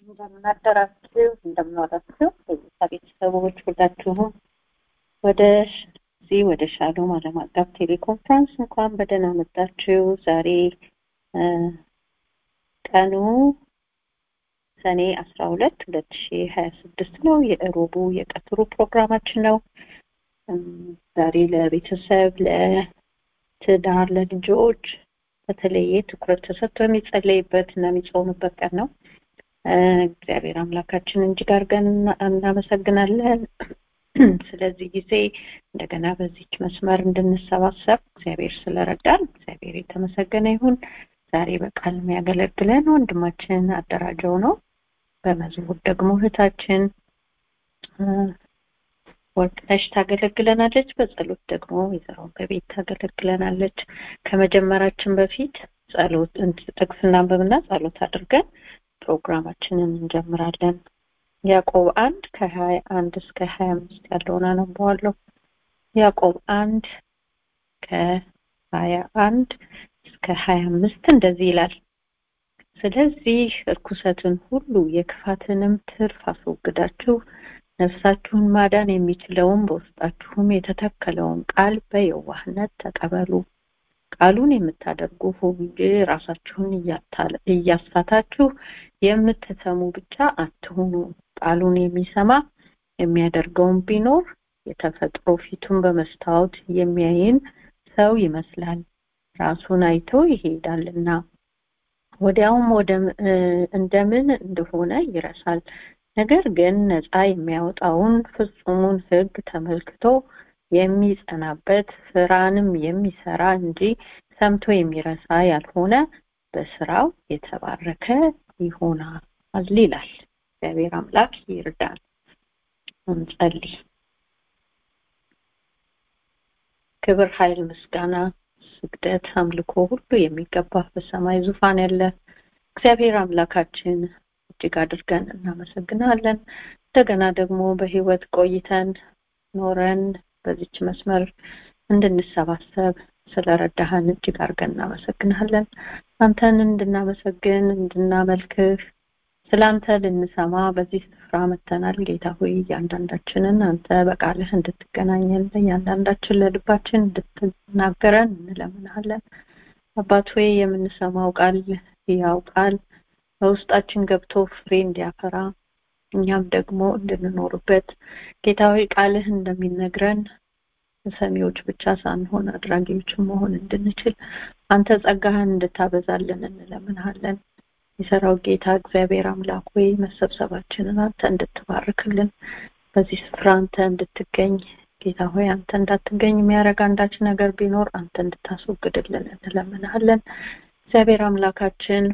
እንደምናደራችሁ እንደምናወራችሁ የጌታ ቤተሰቦች ሁላችሁም ወደ እዚህ ወደ ሻሎም ዓለም አቀፍ ቴሌኮንፈረንስ እንኳን በደህና መጣችሁ። ዛሬ ቀኑ ሰኔ አስራ ሁለት ሁለት ሺ ሀያ ስድስት ነው። የእሮቡ የቀትሩ ፕሮግራማችን ነው። ዛሬ ለቤተሰብ፣ ለትዳር፣ ለልጆች በተለየ ትኩረት ተሰጥቶ የሚጸለይበት እና የሚጾምበት ቀን ነው። እግዚአብሔር አምላካችን እጅግ አድርገን እናመሰግናለን። ስለዚህ ጊዜ እንደገና በዚች መስመር እንድንሰባሰብ እግዚአብሔር ስለረዳን እግዚአብሔር የተመሰገነ ይሁን። ዛሬ በቃል የሚያገለግለን ወንድማችን አደራጀው ነው። በመዝሙር ደግሞ እህታችን ወርቅነሽ ታገለግለናለች። በጸሎት ደግሞ ወይዘሮ በቤት ታገለግለናለች። ከመጀመራችን በፊት ጸሎት ጥቅስ እናንብብና ጸሎት አድርገን ፕሮግራማችንን እንጀምራለን። ያዕቆብ አንድ ከሀያ አንድ እስከ ሀያ አምስት ያለውን አነበዋለሁ። ያዕቆብ አንድ ከሀያ አንድ እስከ ሀያ አምስት እንደዚህ ይላል። ስለዚህ እርኩሰትን ሁሉ የክፋትንም ትርፍ አስወግዳችሁ ነፍሳችሁን ማዳን የሚችለውን በውስጣችሁም የተተከለውን ቃል በየዋህነት ተቀበሉ። ቃሉን የምታደርጉ ሁኑ እንጂ ራሳችሁን እያሳታችሁ የምትሰሙ ብቻ አትሁኑ። ቃሉን የሚሰማ የሚያደርገውን ቢኖር የተፈጥሮ ፊቱን በመስታወት የሚያይን ሰው ይመስላል። ራሱን አይቶ ይሄዳልና ወዲያውም ወደ እንደምን እንደሆነ ይረሳል። ነገር ግን ነፃ የሚያወጣውን ፍጹሙን ሕግ ተመልክቶ የሚጸናበት ስራንም የሚሰራ እንጂ ሰምቶ የሚረሳ ያልሆነ በስራው የተባረከ ይሆናል ይላል። እግዚአብሔር አምላክ ይርዳን። እንጸልይ። ክብር፣ ኃይል፣ ምስጋና፣ ስግደት፣ አምልኮ ሁሉ የሚገባ በሰማይ ዙፋን ያለ እግዚአብሔር አምላካችን እጅግ አድርገን እናመሰግናለን። እንደገና ደግሞ በህይወት ቆይተን ኖረን በዚች መስመር እንድንሰባሰብ ስለረዳህን እጅግ አድርገን እናመሰግናለን። አንተን እንድናመሰግን እንድናመልክህ ስለ አንተ ልንሰማ በዚህ ስፍራ መተናል። ጌታ ሆይ እያንዳንዳችንን አንተ በቃልህ እንድትገናኘን እያንዳንዳችን ለልባችን እንድትናገረን እንለምናለን። አባት ሆይ የምንሰማው ቃል ያው ቃል በውስጣችን ገብቶ ፍሬ እንዲያፈራ እኛም ደግሞ እንድንኖርበት ጌታ ሆይ ቃልህ እንደሚነግረን ሰሚዎች ብቻ ሳንሆን አድራጊዎችን መሆን እንድንችል አንተ ጸጋህን እንድታበዛልን እንለምንሃለን። የሰራው ጌታ እግዚአብሔር አምላክ ሆይ መሰብሰባችንን አንተ እንድትባርክልን በዚህ ስፍራ አንተ እንድትገኝ ጌታ ሆይ አንተ እንዳትገኝ የሚያደርግ አንዳች ነገር ቢኖር አንተ እንድታስወግድልን እንለምንሃለን። እግዚአብሔር አምላካችን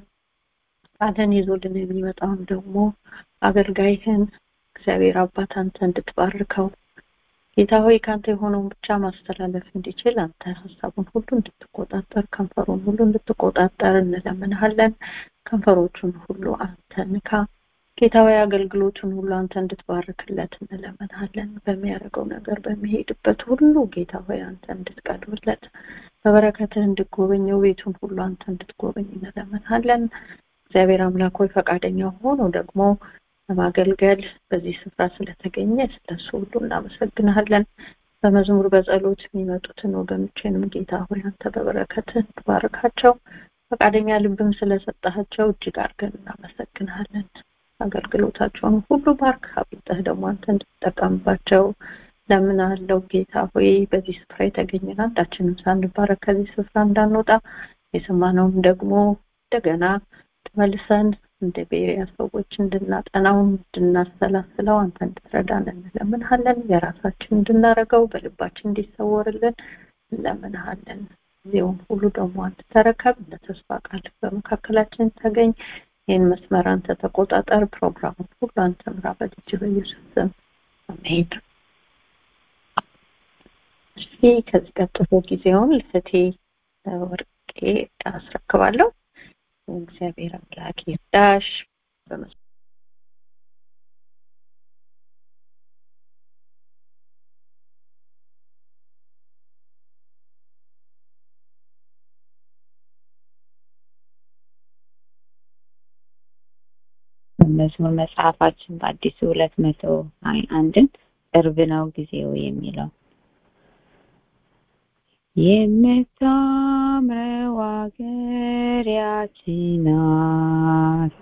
ቃልን ይዞልን የሚመጣውን ደግሞ አገልጋይህን እግዚአብሔር አባት አንተ እንድትባርከው ጌታ ሆይ ከአንተ የሆነውን ብቻ ማስተላለፍ እንዲችል አንተ ሀሳቡን ሁሉ እንድትቆጣጠር ከንፈሩን ሁሉ እንድትቆጣጠር እንለምንሃለን። ከንፈሮቹን ሁሉ አንተ ንካ። ጌታ ሆይ አገልግሎቱን ሁሉ አንተ እንድትባርክለት እንለምንሃለን። በሚያደርገው ነገር በሚሄድበት ሁሉ ጌታ ሆይ አንተ እንድትቀድምለት በበረከትህ እንድትጎበኘው ቤቱን ሁሉ አንተ እንድትጎበኝ እንለምንሃለን። እግዚአብሔር አምላክ ሆይ ፈቃደኛ ሆኖ ደግሞ ለማገልገል በዚህ ስፍራ ስለተገኘ ስለሱ ሁሉ እናመሰግናለን። በመዝሙር በጸሎት የሚመጡትን ወገኖችንም ጌታ ሆይ አንተ በበረከትህ እንድባርካቸው ፈቃደኛ ልብም ስለሰጣቸው እጅግ አድርገን እናመሰግናለን። አገልግሎታቸውን ሁሉ ባርክ፣ አብልጠህ ደግሞ አንተ እንድትጠቀምባቸው ለምናለው ጌታ ሆይ በዚህ ስፍራ የተገኘን አንዳችንም ሳንባረክ ከዚህ ስፍራ እንዳንወጣ የሰማነውም ደግሞ እንደገና ተመልሰን እንደ ቤሪያ ሰዎች እንድናጠናው እንድናሰላስለው አንተ እንድትረዳን እንለምንሃለን። የራሳችን እንድናረገው በልባችን እንዲሰወርልን እንለምንሃለን። ጊዜውን ሁሉ ደግሞ አንተ ተረከብ። እንደ ተስፋ ቃል በመካከላችን ተገኝ። ይህን መስመር አንተ ተቆጣጠር። ፕሮግራሙን ሁሉ አንተ ምራ። በልጅ በኢየሱስ ስም አሜን። እሺ፣ ከዚህ ቀጥሎ ጊዜውን ለእህቴ ወርቄ አስረክባለሁ። እግዚአብሔር አምላክ ይርዳሽ። መዝሙር መጽሐፋችን በአዲሱ ሁለት መቶ አንድን ቅርብ ነው ጊዜው የሚለው የምታምረው አገር ያቺ ናት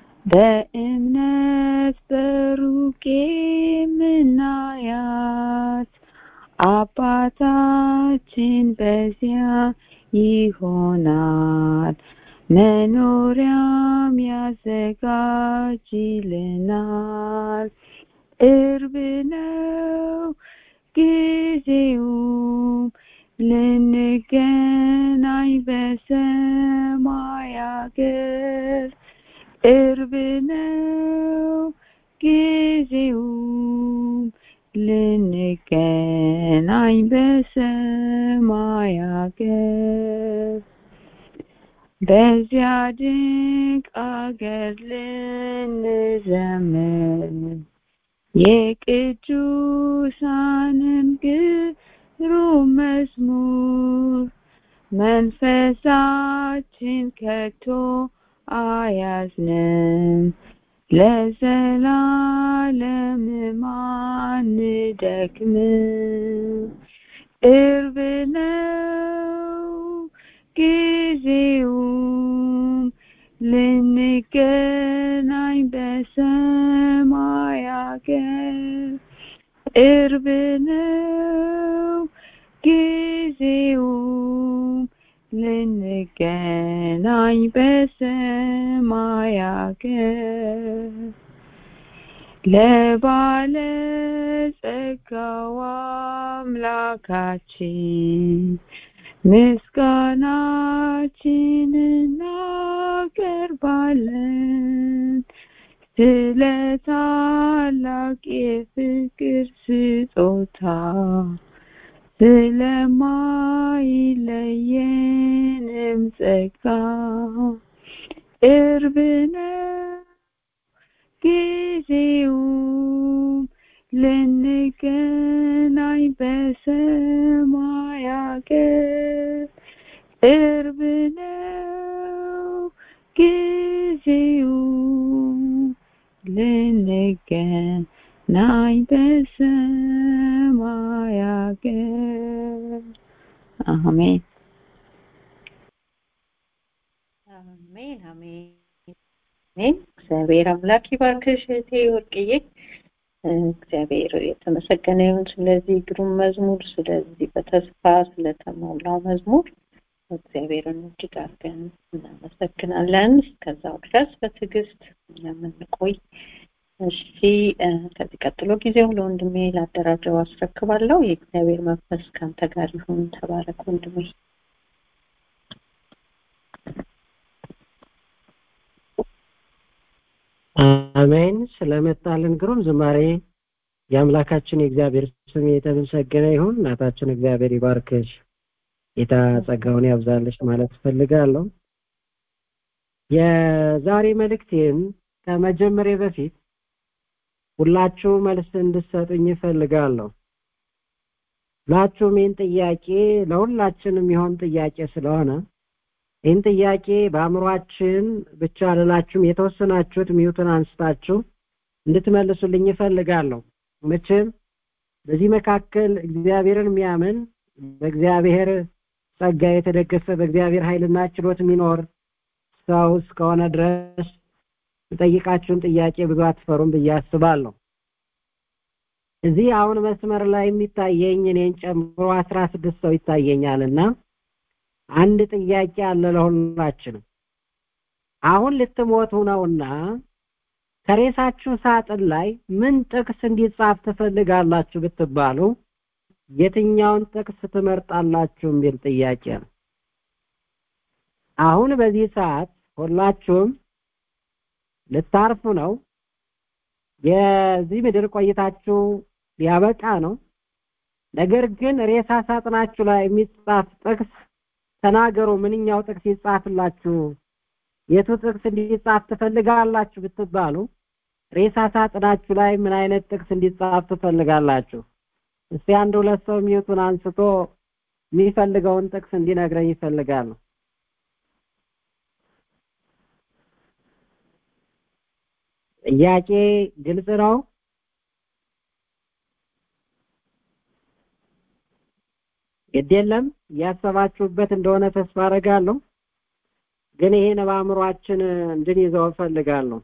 በእምነት በሩቅ የምናያት አባታችን በዚያ ይሆናል መኖሪያም ያዘጋጅልናል ቅርብ ነው ጊዜውም ልንገናኝ በሰማይ አገር ቅርብ ነው ጊዜውም ልንገናኝ በሰማይ አገር በዚያ ድንቅ አገር ልንዘምር የቅዱሳንም ግሩም መዝሙር መንፈሳችን ከቶ አያዝንም ለዘላለምም አንደክምም ቅርብ ነው ጊዜውም ልንገናኝ በሰማይ አገር ቅርብ ነው ጊዜውም ልንገናኝ በሰማይ አገር ለባለ ጸጋው አምላካችን ምስጋናችን እናቀርባለን ስለ ታላቅ የፍቅር ስጦታ ስለማይለየንም ጸጋ ቅርብ ነው ጊዜውም ልንገናኝ በሰማይ አገር ቅርብ ነው ጊዜውም ልንገናኝ በሰማይ አገር አሜን አሜን አሜን አሜን እግዚአብሔር አምላክ ይባርክሽ እህቴ ወርቅዬ እግዚአብሔር የተመሰገነ ይሁን ስለዚህ ግሩም መዝሙር ስለዚህ በተስፋ ስለተሞላው መዝሙር እግዚአብሔርን እጅግ አድርገን እናመሰግናለን እስከዛው ድረስ በትዕግስት የምንቆይ እሺ ከዚህ ቀጥሎ ጊዜው ለወንድሜ ላደራጀው አስረክባለሁ የእግዚአብሔር መንፈስ ካንተ ጋር ይሁን ተባረክ ወንድሜ አሜን ስለመጣልን ግሩም ዝማሬ የአምላካችን የእግዚአብሔር ስም የተመሰገነ ይሁን እናታችን እግዚአብሔር ይባርክሽ ጌታ ጸጋውን ያብዛልሽ ማለት ፈልጋለሁ የዛሬ መልእክቴን ከመጀመሪያ በፊት ሁላችሁ መልስ እንድሰጡኝ እፈልጋለሁ ሁላችሁም ይህን ጥያቄ ለሁላችንም ይሆን ጥያቄ ስለሆነ ይህን ጥያቄ በአእምሯችን ብቻ ልላችሁም የተወሰናችሁት ሚዩትን አንስታችሁ እንድትመልሱልኝ እፈልጋለሁ መቼም በዚህ መካከል እግዚአብሔርን የሚያምን በእግዚአብሔር ጸጋ የተደገፈ በእግዚአብሔር ኃይልና ችሎት የሚኖር ሰው እስከሆነ ድረስ የጠይቃችሁን ጥያቄ ብዙ አትፈሩም ብዬ አስባለሁ እዚህ አሁን መስመር ላይ የሚታየኝ እኔን ጨምሮ አስራ ስድስት ሰው ይታየኛልና አንድ ጥያቄ አለ ለሁላችንም አሁን ልትሞቱ ነውና ከሬሳችሁ ሳጥን ላይ ምን ጥቅስ እንዲጻፍ ትፈልጋላችሁ ብትባሉ የትኛውን ጥቅስ ትመርጣላችሁ የሚል ጥያቄ ነው አሁን በዚህ ሰዓት ሁላችሁም ልታርፉ ነው የዚህ ምድር ቆይታችሁ ሊያበቃ ነው ነገር ግን ሬሳ ሳጥናችሁ ላይ የሚጻፍ ጥቅስ ተናገሩ ምንኛው ጥቅስ ይጻፍላችሁ የቱ ጥቅስ እንዲጻፍ ትፈልጋላችሁ ብትባሉ ሬሳ ሳጥናችሁ ላይ ምን አይነት ጥቅስ እንዲጻፍ ትፈልጋላችሁ እስቲ አንድ ሁለት ሰው ሚዩቱን አንስቶ የሚፈልገውን ጥቅስ እንዲነግረኝ ይፈልጋሉ ጥያቄ ግልጽ ነው ግድ የለም እያሰባችሁበት እንደሆነ ተስፋ አደርጋለሁ ግን ይሄን በአእምሯችን እንድንይዘው እፈልጋለሁ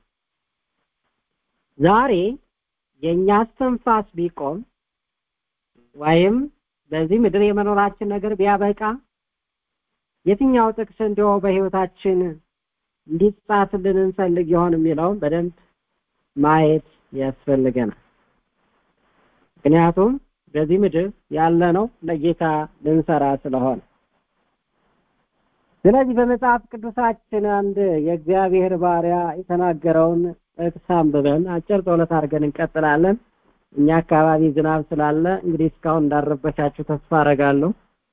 ዛሬ የእኛ እስትንፋስ ቢቆም ወይም በዚህ ምድር የመኖራችን ነገር ቢያበቃ የትኛው ጥቅስ እንዲሁ በህይወታችን እንዲጻፍልን እንፈልግ ይሆን የሚለውን በደንብ ማየት ያስፈልገናል ምክንያቱም በዚህ ምድር ያለ ነው ለጌታ ልንሰራ ስለሆነ ስለዚህ በመጽሐፍ ቅዱሳችን አንድ የእግዚአብሔር ባሪያ የተናገረውን ጥቅስ አንብበን አጭር ጸሎት አድርገን እንቀጥላለን እኛ አካባቢ ዝናብ ስላለ እንግዲህ እስካሁን እንዳረበሻችሁ ተስፋ አረጋለሁ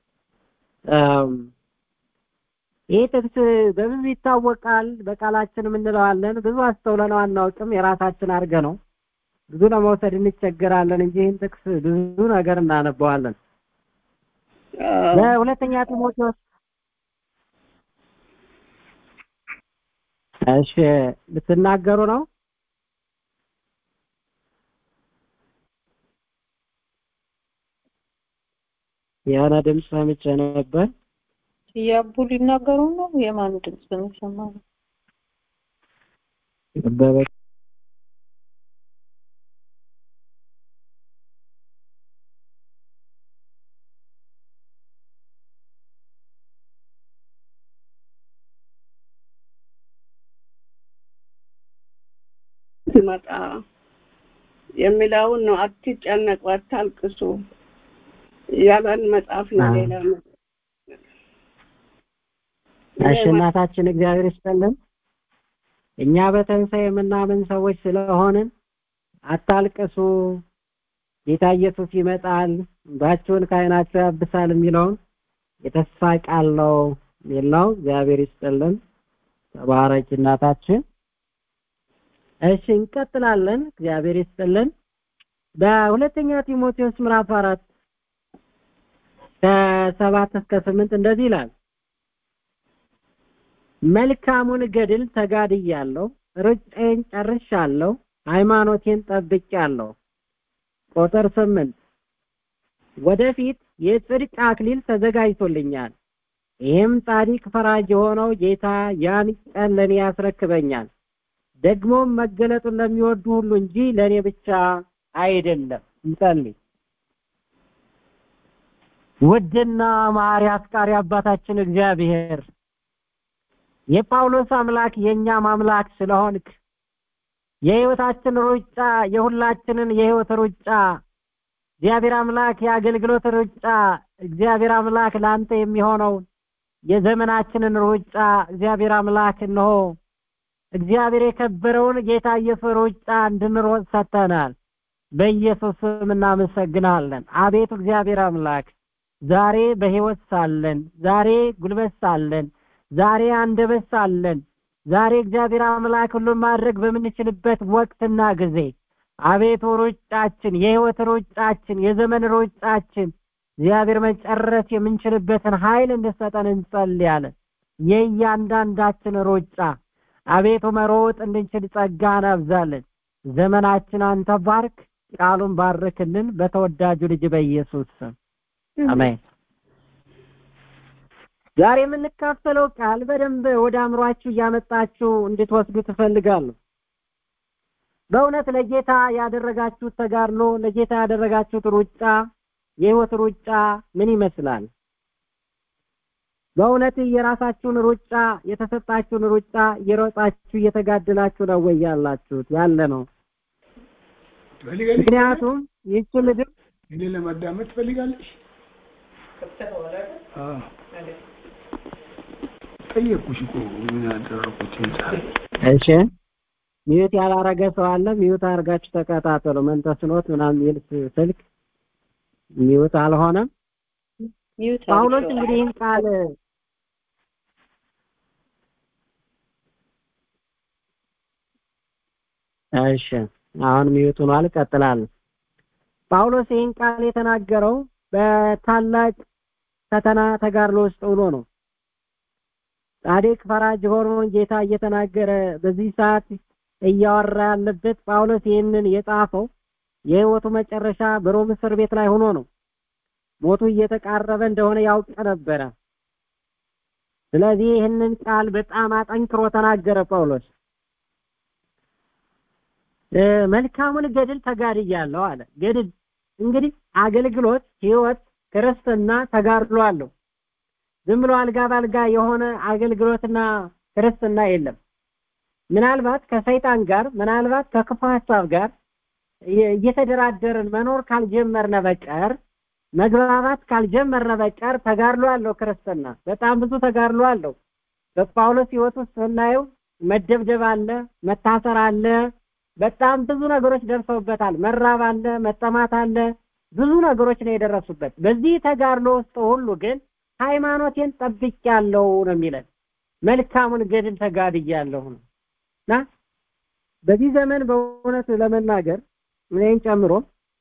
ይህ ጥቅስ በብዙ ይታወቃል በቃላችንም እንለዋለን ብዙ አስተውለነው አናውቅም የራሳችን አድርገ ነው ብዙ ለመውሰድ እንቸገራለን እንጂ ይህን ጥቅስ ብዙ ነገር እናነበዋለን በሁለተኛ ጢሞቴዎስ እሺ ልትናገሩ ነው የሆነ ድምፅ ሰምቼ ነበር ያቡ ሊናገሩ ነው የማን ድምፅ ነው የሰማነው በበ ሲመጣ የሚለውን ነው አትጨነቁ አታልቅሱ ያለን መጽሐፍ ነው ሌላ እሺ እናታችን እግዚአብሔር ይስጥልን እኛ በትንሣኤ የምናምን ሰዎች ስለሆንን አታልቅሱ ጌታ ኢየሱስ ይመጣል እንባችሁን ከዓይናችሁ ያብሳል የሚለውን የተስፋ ቃል ነው የሚል ነው እግዚአብሔር ይስጥልን ተባረኪ እናታችን እሺ እንቀጥላለን እግዚአብሔር ይስጥልን በሁለተኛ ጢሞቴዎስ ምዕራፍ አራት ከሰባት እስከ ስምንት እንደዚህ ይላል መልካሙን ገድል ተጋድያለሁ ሩጫዬን ጨርሻለሁ ሃይማኖቴን ጠብቄያለሁ ቁጥር ስምንት ወደፊት የጽድቅ አክሊል ተዘጋጅቶልኛል ይህም ጻድቅ ፈራጅ የሆነው ጌታ ያን ቀን ለእኔ ያስረክበኛል ደግሞም መገለጡን ለሚወዱ ሁሉ እንጂ ለእኔ ብቻ አይደለም እንጸልይ ውድና ማሪ አፍቃሪ አባታችን እግዚአብሔር የጳውሎስ አምላክ የእኛም አምላክ ስለሆንክ የህይወታችን ሩጫ የሁላችንን የህይወት ሩጫ እግዚአብሔር አምላክ የአገልግሎት ሩጫ እግዚአብሔር አምላክ ለአንተ የሚሆነውን የዘመናችንን ሩጫ እግዚአብሔር አምላክ እንሆ እግዚአብሔር የከበረውን ጌታ ኢየሱስ ሩጫ እንድንሮጥ ሰጥተናል በኢየሱስ ስም እናመሰግናለን አቤቱ እግዚአብሔር አምላክ ዛሬ በህይወት ሳለን ዛሬ ጉልበት ሳለን ዛሬ አንደበት ሳለን ዛሬ እግዚአብሔር አምላክ ሁሉን ማድረግ በምንችልበት ወቅትና ጊዜ አቤቱ ሩጫችን የህይወት ሩጫችን የዘመን ሩጫችን እግዚአብሔር መጨረስ የምንችልበትን ኃይል እንድሰጠን እንጸልያለን የእያንዳንዳችን ሩጫ አቤቱ መሮጥ እንድንችል ጸጋ እናብዛለን ዘመናችን አንተ ባርክ ቃሉን ባርክልን በተወዳጁ ልጅ በኢየሱስ ስም አሜን ዛሬ የምንካፈለው ቃል በደንብ ወደ አእምሯችሁ እያመጣችሁ እንድትወስዱ ትፈልጋለሁ በእውነት ለጌታ ያደረጋችሁት ተጋድሎ ለጌታ ያደረጋችሁት ሩጫ የህይወት ሩጫ ምን ይመስላል በእውነት የራሳችሁን ሩጫ የተሰጣችሁን ሩጫ እየሮጣችሁ እየተጋደላችሁ ነው ወይ ያላችሁት ያለ ነው ምክንያቱም ይህች ምድር እኔ ለማዳመጥ ትፈልጋለሽ ጠየቅኩሽ እኮ ምን ያደረኩት እሺ ሚዩት ያላረገ ሰው አለ ሚዩት አድርጋችሁ ተከታተሉ መንተስኖት ምናምን የሚል ስልክ ሚዩት አልሆነም ሚዩት ጳውሎስ እንግዲህ ይህን ቃል እሺ አሁን ሚዩት ሆኗል እቀጥላለሁ ጳውሎስ ይህን ቃል የተናገረው በታላቅ ፈተና ተጋድሎ ውስጥ ሆኖ ነው ጻድቅ ፈራጅ ሆኖ ጌታ እየተናገረ በዚህ ሰዓት እያወራ ያለበት ጳውሎስ ይህንን የጻፈው የህይወቱ መጨረሻ በሮም እስር ቤት ላይ ሆኖ ነው። ሞቱ እየተቃረበ እንደሆነ ያውቅ ነበረ። ስለዚህ ይህንን ቃል በጣም አጠንክሮ ተናገረ ጳውሎስ። መልካሙን ገድል ተጋድያለሁ አለ። ገድል እንግዲህ አገልግሎት፣ ህይወት፣ ክርስትና ተጋድሎ አለው። ዝም ብሎ አልጋ ባልጋ የሆነ አገልግሎትና ክርስትና የለም። ምናልባት ከሰይጣን ጋር ምናልባት ከክፉ ሀሳብ ጋር እየተደራደርን መኖር ካልጀመርነ በቀር መግባባት ካልጀመርነ በቀር ተጋድሎ አለው ክርስትና። በጣም ብዙ ተጋድሎ አለው። በጳውሎስ ህይወት ውስጥ ስናየው መደብደብ አለ፣ መታሰር አለ፣ በጣም ብዙ ነገሮች ደርሰውበታል። መራብ አለ፣ መጠማት አለ፣ ብዙ ነገሮች ነው የደረሱበት። በዚህ ተጋድሎ ውስጥ ሁሉ ግን ሃይማኖቴን ጠብቄያለሁ ነው የሚለን። መልካሙን ገድል ተጋድያለሁ ነው እና በዚህ ዘመን በእውነት ለመናገር እኔን ጨምሮ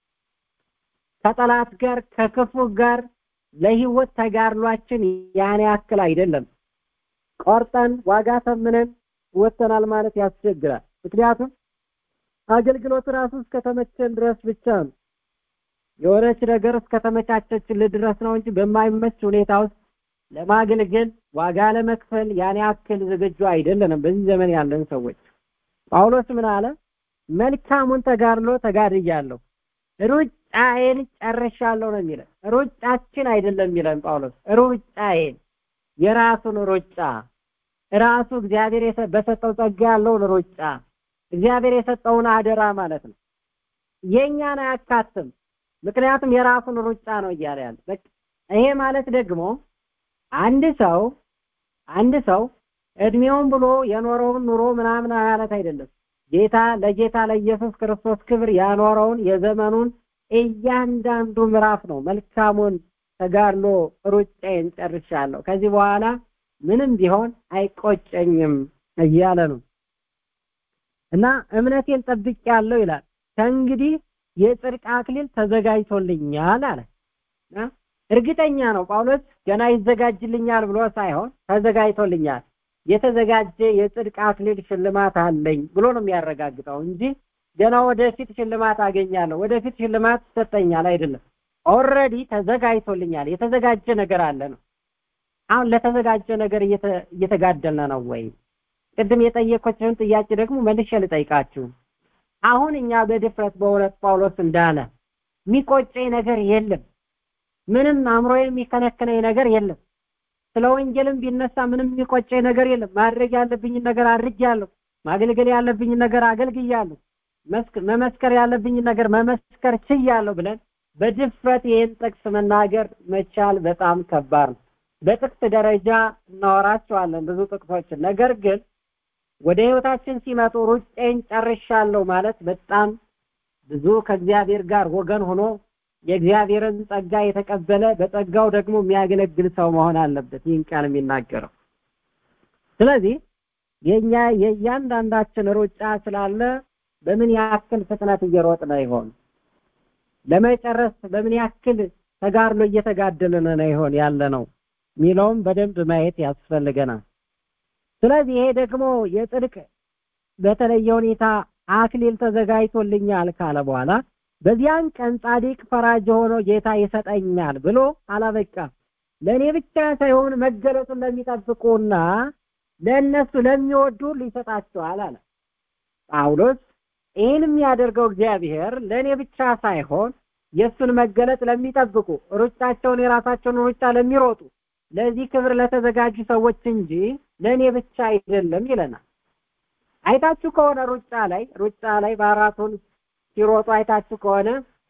ከጠላት ጋር ከክፉ ጋር ለህይወት ተጋድሏችን ያን ያክል አይደለም። ቆርጠን ዋጋ ተምነን ወጥተናል ማለት ያስቸግራል። ምክንያቱም አገልግሎት ራሱ እስከተመቸን ድረስ ብቻ ነው። የሆነች ነገር እስከተመቻቸችልን ድረስ ነው እንጂ በማይመች ሁኔታ ውስጥ ለማገልገል ዋጋ ለመክፈል ያን ያክል ዝግጁ አይደለንም በዚህ ዘመን ያለን ሰዎች። ጳውሎስ ምን አለ? መልካሙን ተጋድሎ ተጋድያለሁ፣ ሩጫዬን ጨርሻለሁ ነው የሚለን። ሩጫችን አይደለም የሚለን ጳውሎስ፣ ሩጫዬን የራሱን ሩጫ ራሱ እግዚአብሔር በሰጠው ጸጋ ያለውን ሩጫ እግዚአብሔር የሰጠውን አደራ ማለት ነው። የእኛን አያካትም። ምክንያቱም የራሱን ሩጫ ነው እያለ ያለ። ይሄ ማለት ደግሞ አንድ ሰው አንድ ሰው እድሜውን ብሎ የኖረውን ኑሮ ምናምን ማለት አይደለም። ጌታ ለጌታ ለኢየሱስ ክርስቶስ ክብር ያኖረውን የዘመኑን እያንዳንዱ ምዕራፍ ነው። መልካሙን ተጋድሎ ሩጫዬን ጨርሻለሁ፣ ከዚህ በኋላ ምንም ቢሆን አይቆጨኝም እያለ ነው እና እምነቴን ጠብቄያለሁ ይላል። ከእንግዲህ የጽድቅ አክሊል ተዘጋጅቶልኛል አለ። እርግጠኛ ነው ጳውሎስ ገና ይዘጋጅልኛል ብሎ ሳይሆን ተዘጋጅቶልኛል የተዘጋጀ የጽድቅ አክሊል ሽልማት አለኝ ብሎ ነው የሚያረጋግጠው እንጂ ገና ወደፊት ሽልማት አገኛለሁ ወደፊት ሽልማት ይሰጠኛል አይደለም። ኦልሬዲ ተዘጋጅቶልኛል የተዘጋጀ ነገር አለ ነው። አሁን ለተዘጋጀ ነገር እየተጋደልን ነው ወይ? ቅድም የጠየቆችን ጥያቄ ደግሞ መልሼ ልጠይቃችሁ። አሁን እኛ በድፍረት በእውነት ጳውሎስ እንዳለ የሚቆጨኝ ነገር የለም። ምንም አእምሮ የሚከነክነኝ ነገር የለም። ስለ ወንጌልም ቢነሳ ምንም የሚቆጨኝ ነገር የለም። ማድረግ ያለብኝን ነገር አድርጌያለሁ። ማገልገል ያለብኝን ነገር አገልግያለሁ። መመስከር ያለብኝን ነገር መመስከር ችያለሁ ብለን በድፍረት ይህን ጥቅስ መናገር መቻል በጣም ከባድ ነው። በጥቅስ ደረጃ እናወራቸዋለን ብዙ ጥቅሶችን። ነገር ግን ወደ ህይወታችን ሲመጡ ሩጬን ጨርሻለሁ ማለት በጣም ብዙ ከእግዚአብሔር ጋር ወገን ሆኖ የእግዚአብሔርን ጸጋ የተቀበለ በጸጋው ደግሞ የሚያገለግል ሰው መሆን አለበት ይህን ቃል የሚናገረው። ስለዚህ የኛ የእያንዳንዳችን ሩጫ ስላለ በምን ያክል ፍጥነት እየሮጥን ይሆን? ለመጨረስ በምን ያክል ተጋድሎ እየተጋደልን ነው ይሆን ያለ ነው የሚለውም በደንብ ማየት ያስፈልገናል። ስለዚህ ይሄ ደግሞ የጽድቅ በተለየ ሁኔታ አክሊል ተዘጋጅቶልኛል ካለ በኋላ በዚያን ቀን ጻድቅ ፈራጅ ሆኖ ጌታ ይሰጠኛል ብሎ አላበቃም። ለእኔ ብቻ ሳይሆን መገለጡን ለሚጠብቁና ለእነሱ ለሚወዱ ሊሰጣቸዋል አለ ጳውሎስ። ይህን የሚያደርገው እግዚአብሔር ለእኔ ብቻ ሳይሆን የእሱን መገለጥ ለሚጠብቁ ሩጫቸውን የራሳቸውን ሩጫ ለሚሮጡ ለዚህ ክብር ለተዘጋጁ ሰዎች እንጂ ለእኔ ብቻ አይደለም ይለናል። አይታችሁ ከሆነ ሩጫ ላይ ሩጫ ላይ ማራቶን ሲሮጡ አይታችሁ ከሆነ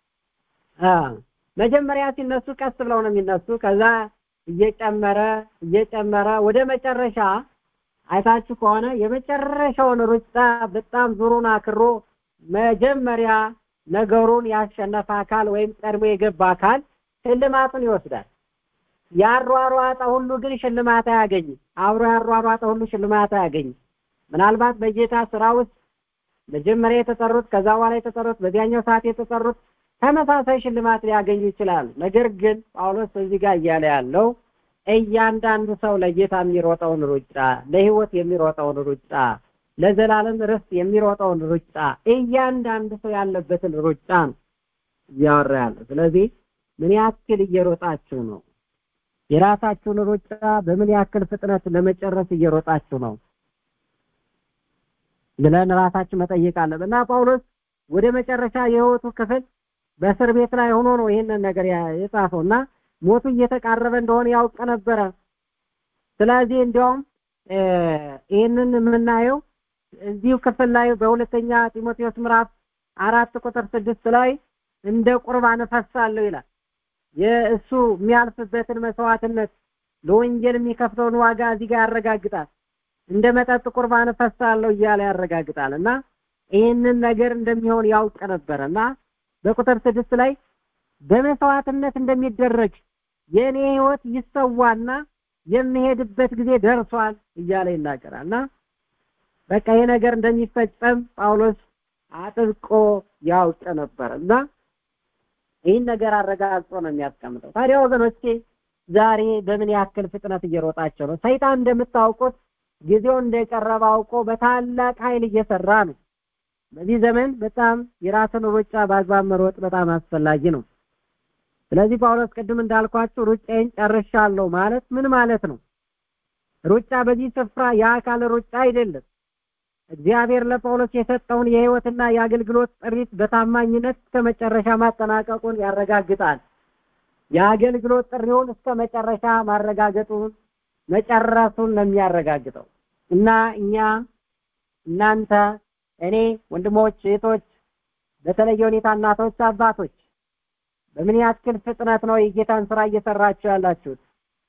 መጀመሪያ ሲነሱ ቀስ ብለው ነው የሚነሱ። ከዛ እየጨመረ እየጨመረ ወደ መጨረሻ አይታችሁ ከሆነ የመጨረሻውን ሩጫ በጣም ዙሩን አክሮ መጀመሪያ ነገሩን ያሸነፈ አካል ወይም ቀድሞ የገባ አካል ሽልማቱን ይወስዳል። ያሯሯጠ ሁሉ ግን ሽልማት አያገኝም። አብሮ ያሯሯጠ ሁሉ ሽልማት አያገኝም። ምናልባት በጌታ ስራ ውስጥ መጀመሪያ የተጠሩት ከዛ በኋላ የተጠሩት በዚያኛው ሰዓት የተጠሩት ተመሳሳይ ሽልማት ሊያገኙ ይችላሉ። ነገር ግን ጳውሎስ እዚህ ጋር እያለ ያለው እያንዳንዱ ሰው ለጌታ የሚሮጠውን ሩጫ ለህይወት የሚሮጠውን ሩጫ ለዘላለም ርስት የሚሮጠውን ሩጫ እያንዳንድ ሰው ያለበትን ሩጫ ነው እያወራ ያለ። ስለዚህ ምን ያክል እየሮጣችሁ ነው? የራሳችሁን ሩጫ በምን ያክል ፍጥነት ለመጨረስ እየሮጣችሁ ነው ብለን ራሳችን መጠየቅ አለብን እና ጳውሎስ ወደ መጨረሻ የህይወቱ ክፍል በእስር ቤት ላይ ሆኖ ነው ይህንን ነገር የጻፈው እና ሞቱ እየተቃረበ እንደሆነ ያውቅ ነበረ። ስለዚህ እንዲያውም ይህንን የምናየው እዚሁ ክፍል ላይ በሁለተኛ ጢሞቴዎስ ምዕራፍ አራት ቁጥር ስድስት ላይ እንደ ቁርባን እፈሳለሁ ይላል። የእሱ የሚያልፍበትን መስዋዕትነት ለወንጌል የሚከፍለውን ዋጋ እዚህ ጋር ያረጋግጣል። እንደ መጠጥ ቁርባን እፈሳለሁ እያለ ያረጋግጣል እና ይህንን ነገር እንደሚሆን ያውቅ ነበረ እና በቁጥር ስድስት ላይ በመስዋዕትነት እንደሚደረግ የእኔ ህይወት ይሰዋና የሚሄድበት ጊዜ ደርሷል እያለ ይናገራል እና በቃ ይሄ ነገር እንደሚፈጸም ጳውሎስ አጥብቆ ያውቅ ነበር እና ይህን ነገር አረጋግጦ ነው የሚያስቀምጠው። ታዲያ ወገኖቼ ዛሬ በምን ያክል ፍጥነት እየሮጣቸው ነው? ሰይጣን እንደምታውቁት ጊዜው እንደቀረበ አውቆ በታላቅ ኃይል እየሰራ ነው። በዚህ ዘመን በጣም የራስን ሩጫ በአግባብ መሮጥ በጣም አስፈላጊ ነው። ስለዚህ ጳውሎስ ቅድም እንዳልኳችሁ ሩጫዬን ጨርሻለሁ ማለት ምን ማለት ነው? ሩጫ በዚህ ስፍራ የአካል ሩጫ አይደለም። እግዚአብሔር ለጳውሎስ የሰጠውን የህይወትና የአገልግሎት ጥሪት በታማኝነት እስከ መጨረሻ ማጠናቀቁን ያረጋግጣል። የአገልግሎት ጥሪውን እስከ መጨረሻ ማረጋገጡን መጨረሱን ነው የሚያረጋግጠው እና እኛ እናንተ እኔ ወንድሞች እህቶች በተለየ ሁኔታ እናቶች አባቶች በምን ያክል ፍጥነት ነው የጌታን ስራ እየሰራችሁ ያላችሁት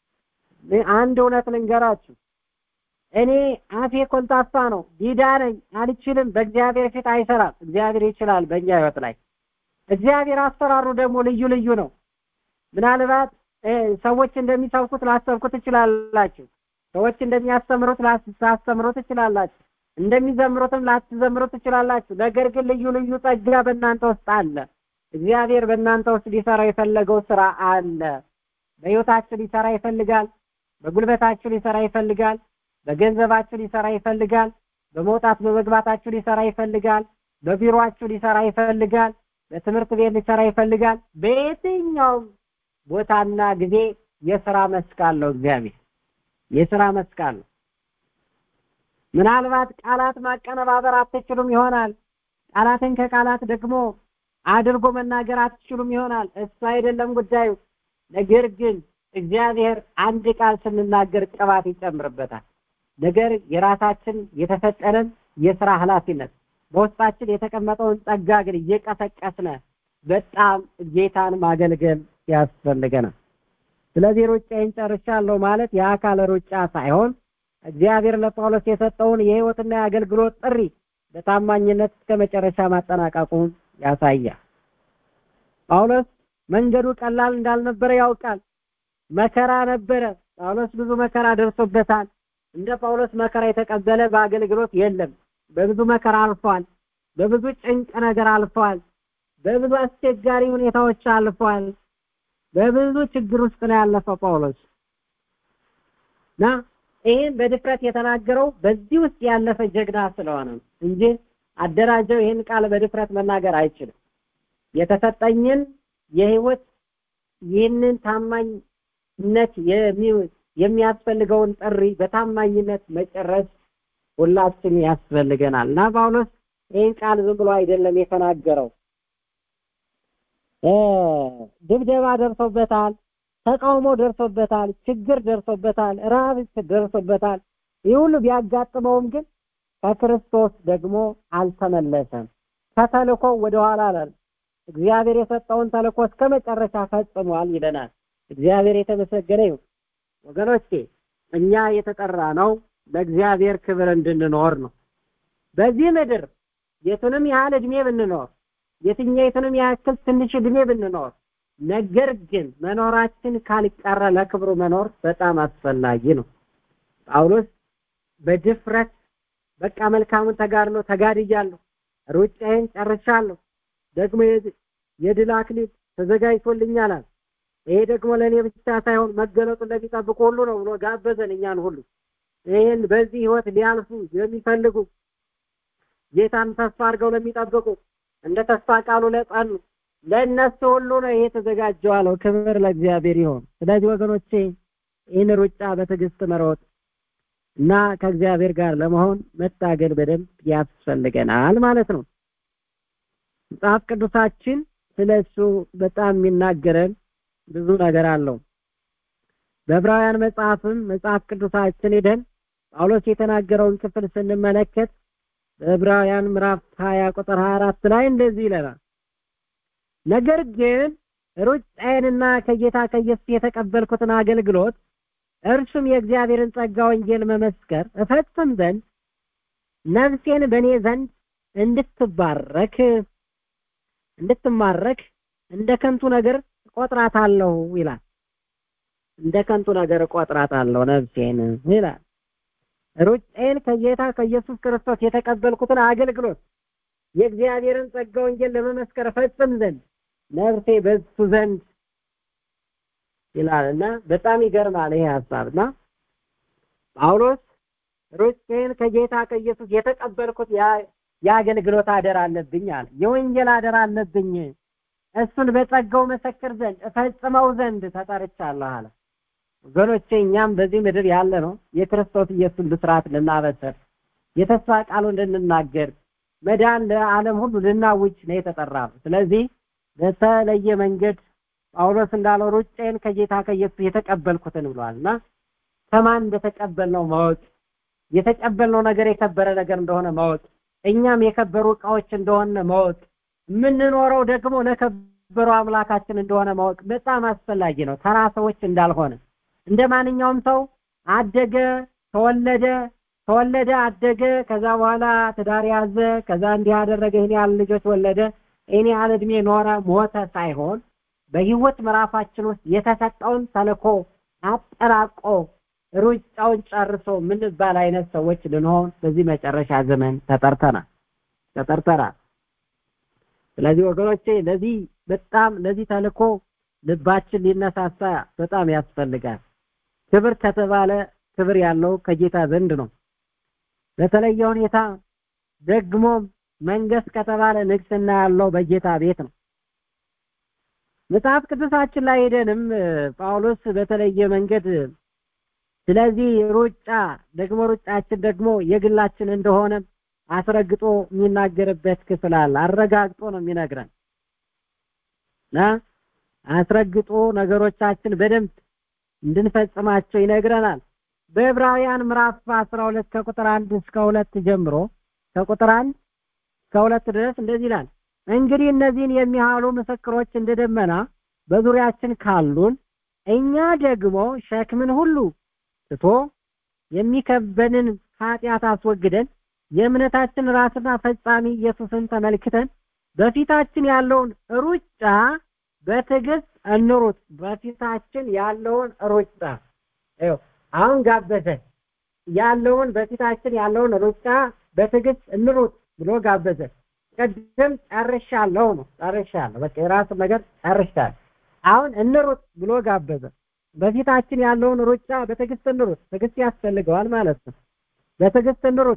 አንድ እውነት ልንገራችሁ እኔ አፌ ኮልታፋ ነው ዲዳ ነኝ አልችልም በእግዚአብሔር ፊት አይሰራም እግዚአብሔር ይችላል በእኛ ህይወት ላይ እግዚአብሔር አሰራሩ ደግሞ ልዩ ልዩ ነው ምናልባት ሰዎች እንደሚሰብኩት ላሰብኩ ትችላላችሁ ሰዎች እንደሚያስተምሩት ላስተምሩ ትችላላችሁ እንደሚዘምሩትም ላትዘምሩ ትችላላችሁ ነገር ግን ልዩ ልዩ ጸጋ በእናንተ ውስጥ አለ እግዚአብሔር በእናንተ ውስጥ ሊሰራ የፈለገው ስራ አለ በህይወታችሁ ሊሰራ ይፈልጋል በጉልበታችሁ ሊሰራ ይፈልጋል በገንዘባችሁ ሊሰራ ይፈልጋል በመውጣት በመግባታችሁ ሊሰራ ይፈልጋል በቢሮአችሁ ሊሰራ ይፈልጋል በትምህርት ቤት ሊሰራ ይፈልጋል በየትኛውም ቦታና ጊዜ የስራ መስክ አለው እግዚአብሔር የስራ መስክ አለው ምናልባት ቃላት ማቀነባበር አትችሉም ይሆናል ቃላትን ከቃላት ደግሞ አድርጎ መናገር አትችሉም ይሆናል እሱ አይደለም ጉዳዩ ነገር ግን እግዚአብሔር አንድ ቃል ስንናገር ቅባት ይጨምርበታል ነገር የራሳችን የተሰጠንን የስራ ኃላፊነት በውስጣችን የተቀመጠውን ጸጋ ግን እየቀሰቀስነ በጣም ጌታን ማገልገል ያስፈልገናል ስለዚህ ሩጫዬን ጨርሻለሁ ማለት የአካል ሩጫ ሳይሆን እግዚአብሔር ለጳውሎስ የሰጠውን የህይወትና የአገልግሎት ጥሪ በታማኝነት እስከ መጨረሻ ማጠናቀቁን ያሳያል ጳውሎስ መንገዱ ቀላል እንዳልነበረ ያውቃል መከራ ነበረ ጳውሎስ ብዙ መከራ ደርሶበታል እንደ ጳውሎስ መከራ የተቀበለ በአገልግሎት የለም በብዙ መከራ አልፏል በብዙ ጭንቅ ነገር አልፏል በብዙ አስቸጋሪ ሁኔታዎች አልፏል በብዙ ችግር ውስጥ ነው ያለፈው ጳውሎስ እና ይህን በድፍረት የተናገረው በዚህ ውስጥ ያለፈ ጀግና ስለሆነ እንጂ አደራጀው ይህን ቃል በድፍረት መናገር አይችልም የተሰጠኝን የህይወት ይህንን ታማኝነት የሚያስፈልገውን ጥሪ በታማኝነት መጨረስ ሁላችን ያስፈልገናል እና ጳውሎስ ይህን ቃል ዝም ብሎ አይደለም የተናገረው ድብደባ ደርሶበታል ተቃውሞ ደርሶበታል ችግር ደርሶበታል ረሃብ ደርሶበታል ይህ ሁሉ ቢያጋጥመውም ግን ከክርስቶስ ደግሞ አልተመለሰም ከተልኮ ወደኋላ አላል እግዚአብሔር የሰጠውን ተልኮ እስከ መጨረሻ ፈጽሟል ይለናል እግዚአብሔር የተመሰገነ ይሁን ወገኖቼ እኛ የተጠራ ነው ለእግዚአብሔር ክብር እንድንኖር ነው በዚህ ምድር የቱንም ያህል እድሜ ብንኖር የትኛይቱንም ያክል ትንሽ እድሜ ብንኖር ነገር ግን መኖራችን ካልቀረ ለክብሩ መኖር በጣም አስፈላጊ ነው ጳውሎስ በድፍረት በቃ መልካሙን ተጋድሎ ተጋድያለሁ ሩጫዬን ጨርሻለሁ ደግሞ የድል አክሊል ተዘጋጅቶልኛል ይሄ ደግሞ ለእኔ ብቻ ሳይሆን መገለጡን ለሚጠብቁ ሁሉ ነው ብሎ ጋበዘን እኛን ሁሉ ይህን በዚህ ህይወት ሊያልፉ የሚፈልጉ ጌታን ተስፋ አድርገው ለሚጠብቁ እንደ ተስፋ ቃሉ ለጸኑ ለእነሱ ሁሉ ነው ይሄ የተዘጋጀው አለው። ክብር ለእግዚአብሔር ይሆን። ስለዚህ ወገኖቼ ይህን ሩጫ በትዕግስት መሮጥ እና ከእግዚአብሔር ጋር ለመሆን መታገል በደንብ ያስፈልገናል ማለት ነው። መጽሐፍ ቅዱሳችን ስለ እሱ በጣም የሚናገረን ብዙ ነገር አለው። በዕብራውያን መጽሐፍም መጽሐፍ ቅዱሳችን ሄደን ጳውሎስ የተናገረውን ክፍል ስንመለከት በዕብራውያን ምዕራፍ 20 ቁጥር 24 ላይ እንደዚህ ይለናል። ነገር ግን ሩጫዬንና ከጌታ ከኢየሱስ የተቀበልኩትን አገልግሎት እርሱም የእግዚአብሔርን ጸጋ ወንጌል መመስከር እፈጽም ዘንድ ነፍሴን በእኔ ዘንድ እንድትባረክ እንድትማረክ እንደ ከንቱ ነገር እቆጥራታለሁ ይላል። እንደ ከንቱ ነገር እቆጥራታለሁ ነፍሴን ይላል። ሩጫዬን ከጌታ ከኢየሱስ ክርስቶስ የተቀበልኩትን አገልግሎት የእግዚአብሔርን ጸጋ ወንጌል ለመመስከር እፈጽም ዘንድ ነፍሴ በሱ ዘንድ ይላልና በጣም ይገርማል ይሄ ሀሳብና ጳውሎስ ሩጫዬን ከጌታ ከኢየሱስ የተቀበልኩት የአገልግሎት አደራ አለብኝ አለ። የወንጌል አደራ አለብኝ። እሱን በጸጋው መሰክር ዘንድ እፈጽመው ዘንድ ተጠርቻለሁ አለ። ወገኖቼ እኛም በዚህ ምድር ያለ ነው የክርስቶስ ኢየሱስን ብስራት ልናበስር የተስፋ ቃሉን ልንናገር መዳን ለዓለም ሁሉ ልናውጅ ነው የተጠራ ነው። ስለዚህ በተለየ መንገድ ጳውሎስ እንዳለው ሩጫዬን ከጌታ ከኢየሱስ የተቀበልኩትን ብሏል እና ከማን እንደተቀበልነው ማወቅ የተቀበልነው ነገር የከበረ ነገር እንደሆነ ማወቅ እኛም የከበሩ እቃዎች እንደሆነ ማወቅ የምንኖረው ደግሞ ለከበሩ አምላካችን እንደሆነ ማወቅ በጣም አስፈላጊ ነው። ተራ ሰዎች እንዳልሆነ እንደ ማንኛውም ሰው አደገ፣ ተወለደ፣ ተወለደ፣ አደገ፣ ከዛ በኋላ ትዳር ያዘ፣ ከዛ እንዲህ አደረገ፣ ይህን ያህል ልጆች ወለደ፣ ይህን ያህል እድሜ ኖረ፣ ሞተ ሳይሆን በህይወት ምዕራፋችን ውስጥ የተሰጠውን ተልኮ አጠራቆ ሩጫውን ጨርሶ ምንባል አይነት ሰዎች ልንሆን በዚህ መጨረሻ ዘመን ተጠርተናል ተጠርተናል። ስለዚህ ወገኖቼ ለዚህ በጣም ለዚህ ተልኮ ልባችን ሊነሳሳ በጣም ያስፈልጋል። ክብር ከተባለ ክብር ያለው ከጌታ ዘንድ ነው። በተለየ ሁኔታ ደግሞ መንግስት ከተባለ ንግስና ያለው በጌታ ቤት ነው። መጽሐፍ ቅዱሳችን ላይ ሄደንም ጳውሎስ በተለየ መንገድ ስለዚህ ሩጫ ደግሞ ሩጫችን ደግሞ የግላችን እንደሆነ አስረግጦ የሚናገርበት ክፍል አለ። አረጋግጦ ነው የሚነግረን እና አስረግጦ ነገሮቻችን በደንብ እንድንፈጽማቸው ይነግረናል። በዕብራውያን ምዕራፍ 12 ከቁጥር 1 እስከ 2 ጀምሮ ከቁጥር 1 እስከ 2 ድረስ እንደዚህ ይላል። እንግዲህ እነዚህን የሚያህሉ ምስክሮች እንደ ደመና በዙሪያችን ካሉን እኛ ደግሞ ሸክምን ሁሉ ትቶ የሚከበንን ኃጢአት አስወግደን የእምነታችን ራስና ፈጻሚ ኢየሱስን ተመልክተን በፊታችን ያለውን ሩጫ በትዕግስት እንሩጥ። በፊታችን ያለውን ሩጫ ይኸው አሁን ጋበዘ። ያለውን በፊታችን ያለውን ሩጫ በትዕግስት እንሩጥ ብሎ ጋበዘ። ቅድም ጨርሻለሁ ነው ጨርሻለሁ፣ በቃ የራሱን ነገር ጨርሻለሁ። አሁን እንሩጥ ብሎ ጋበዘ። በፊታችን ያለውን ሩጫ በትዕግስት እንሩጥ። ትዕግስት ያስፈልገዋል ማለት ነው። በትዕግስት እንሩጥ።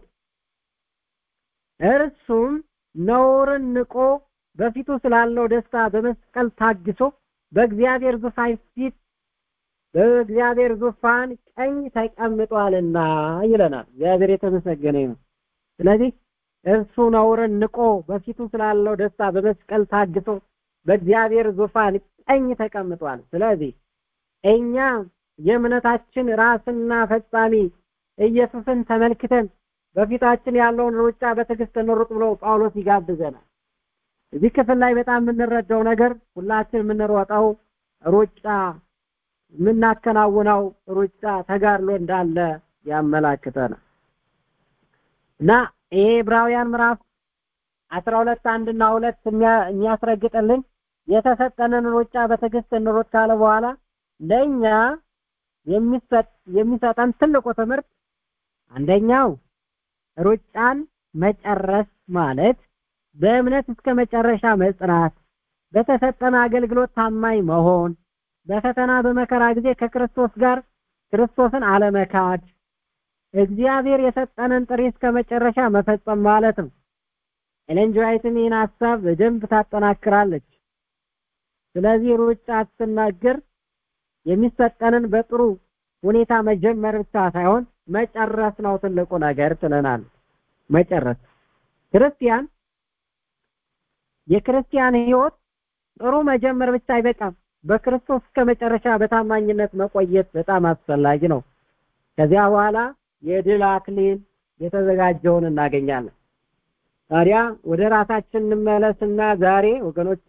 እርሱም ነውርን ንቆ በፊቱ ስላለው ደስታ በመስቀል ታግሶ በእግዚአብሔር ዙፋን ፊት በእግዚአብሔር ዙፋን ቀኝ ተቀምጧልና ይለናል። እግዚአብሔር የተመሰገነ ነው። ስለዚህ እርሱ ነውርን ንቆ በፊቱ ስላለው ደስታ በመስቀል ታግሶ በእግዚአብሔር ዙፋን ቀኝ ተቀምጧል። ስለዚህ እኛ የእምነታችን ራስና ፈጻሚ ኢየሱስን ተመልክተን በፊታችን ያለውን ሩጫ በትዕግስት እንሩጥ ብሎ ጳውሎስ ይጋብዘናል። እዚህ ክፍል ላይ በጣም የምንረዳው ነገር ሁላችን የምንሮጠው ሩጫ የምናከናውነው ሩጫ ተጋድሎ እንዳለ ያመላክተናል እና ይሄ ዕብራውያን ምዕራፍ አስራ ሁለት አንድና ሁለት የሚያስረግጥልን የተሰጠንን ሩጫ በትዕግስት እንሩጥ ካለ በኋላ ለእኛ የሚሰጥ የሚሰጠን ትልቁ ትምህርት አንደኛው ሩጫን መጨረስ ማለት በእምነት እስከ መጨረሻ መጽናት፣ በተሰጠን አገልግሎት ታማኝ መሆን፣ በፈተና በመከራ ጊዜ ከክርስቶስ ጋር ክርስቶስን አለመካድ፣ እግዚአብሔር የሰጠንን ጥሪ እስከ መጨረሻ መፈጸም ማለት ነው። ኤለን ጂ ዋይትም ይህን ሀሳብ በደንብ ታጠናክራለች። ስለዚህ ሩጫ ስትናገር የሚሰጠንን በጥሩ ሁኔታ መጀመር ብቻ ሳይሆን መጨረስ ነው ትልቁ ነገር ትለናል። መጨረስ ክርስቲያን የክርስቲያን ህይወት ጥሩ መጀመር ብቻ አይበቃም። በክርስቶስ እስከ መጨረሻ በታማኝነት መቆየት በጣም አስፈላጊ ነው። ከዚያ በኋላ የድል አክሊል የተዘጋጀውን እናገኛለን። ታዲያ ወደ ራሳችን እንመለስና ዛሬ ወገኖቼ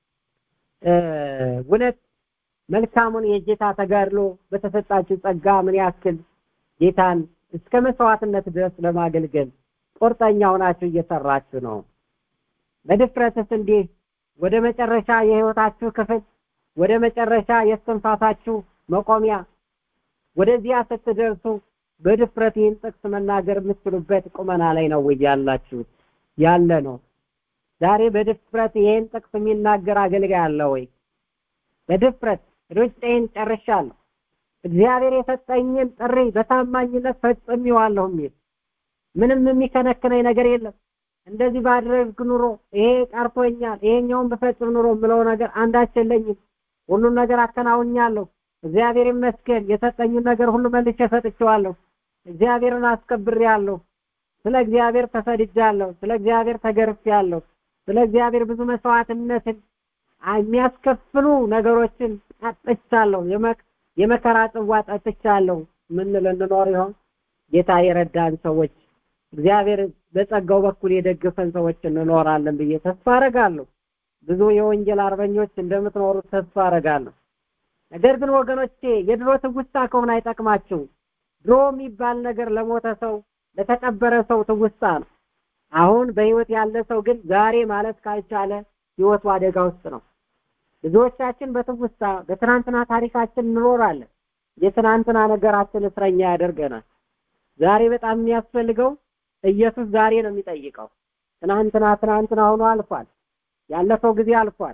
እውነት መልካሙን የጌታ ተጋድሎ በተሰጣችሁ ጸጋ ምን ያክል ጌታን እስከ መስዋዕትነት ድረስ ለማገልገል ቁርጠኛ ሆናችሁ እየሰራችሁ ነው? በድፍረትስ እንዲህ ወደ መጨረሻ የህይወታችሁ ክፍል ወደ መጨረሻ የእስትንፋሳችሁ መቆሚያ ወደዚያ ስትደርሱ በድፍረት ይህን ጥቅስ መናገር የምትችሉበት ቁመና ላይ ነው ወይ ያላችሁት? ያለ ነው። ዛሬ በድፍረት ይህን ጥቅስ የሚናገር አገልጋይ አለ ወይ? በድፍረት ሩጫዬን ጨርሻለሁ፣ እግዚአብሔር የሰጠኝን ጥሪ በታማኝነት ፈጽሜዋለሁ የሚል ምንም የሚከነክነኝ ነገር የለም። እንደዚህ ባድረግ ኑሮ ይሄ ቀርቶኛል፣ ይሄኛውን በፈጽም ኑሮ የምለው ነገር አንዳች የለኝም። ሁሉን ነገር አከናውኛለሁ። እግዚአብሔር ይመስገን። የሰጠኝን ነገር ሁሉ መልሼ ሰጥቼዋለሁ። እግዚአብሔርን አስከብሬያለሁ። ስለ እግዚአብሔር ተሰድጃለሁ። ስለ እግዚአብሔር ተገርፌያለሁ። ስለ እግዚአብሔር ብዙ መስዋዕትነትን የሚያስከፍሉ ነገሮችን ጠጥቻለሁ። የመከራ ጽዋ ጠጥቻለሁ። ምን ልንኖር ይሆን? ጌታ የረዳን ሰዎች እግዚአብሔር በጸጋው በኩል የደገፈን ሰዎች እንኖራለን ብዬ ተስፋ አረጋለሁ። ብዙ የወንጌል አርበኞች እንደምትኖሩ ተስፋ አረጋለሁ። ነገር ግን ወገኖቼ የድሮ ትውስታ ከሆነ አይጠቅማችሁ። ድሮ የሚባል ነገር ለሞተ ሰው ለተቀበረ ሰው ትውስታ ነው። አሁን በህይወት ያለ ሰው ግን ዛሬ ማለት ካልቻለ ህይወቱ አደጋ ውስጥ ነው። ብዙዎቻችን በትውስታ በትናንትና ታሪካችን እንኖራለን። የትናንትና ነገራችን እስረኛ ያደርገናል። ዛሬ በጣም የሚያስፈልገው ኢየሱስ ዛሬ ነው የሚጠይቀው። ትናንትና ትናንትና ሆኖ አልፏል። ያለፈው ጊዜ አልፏል።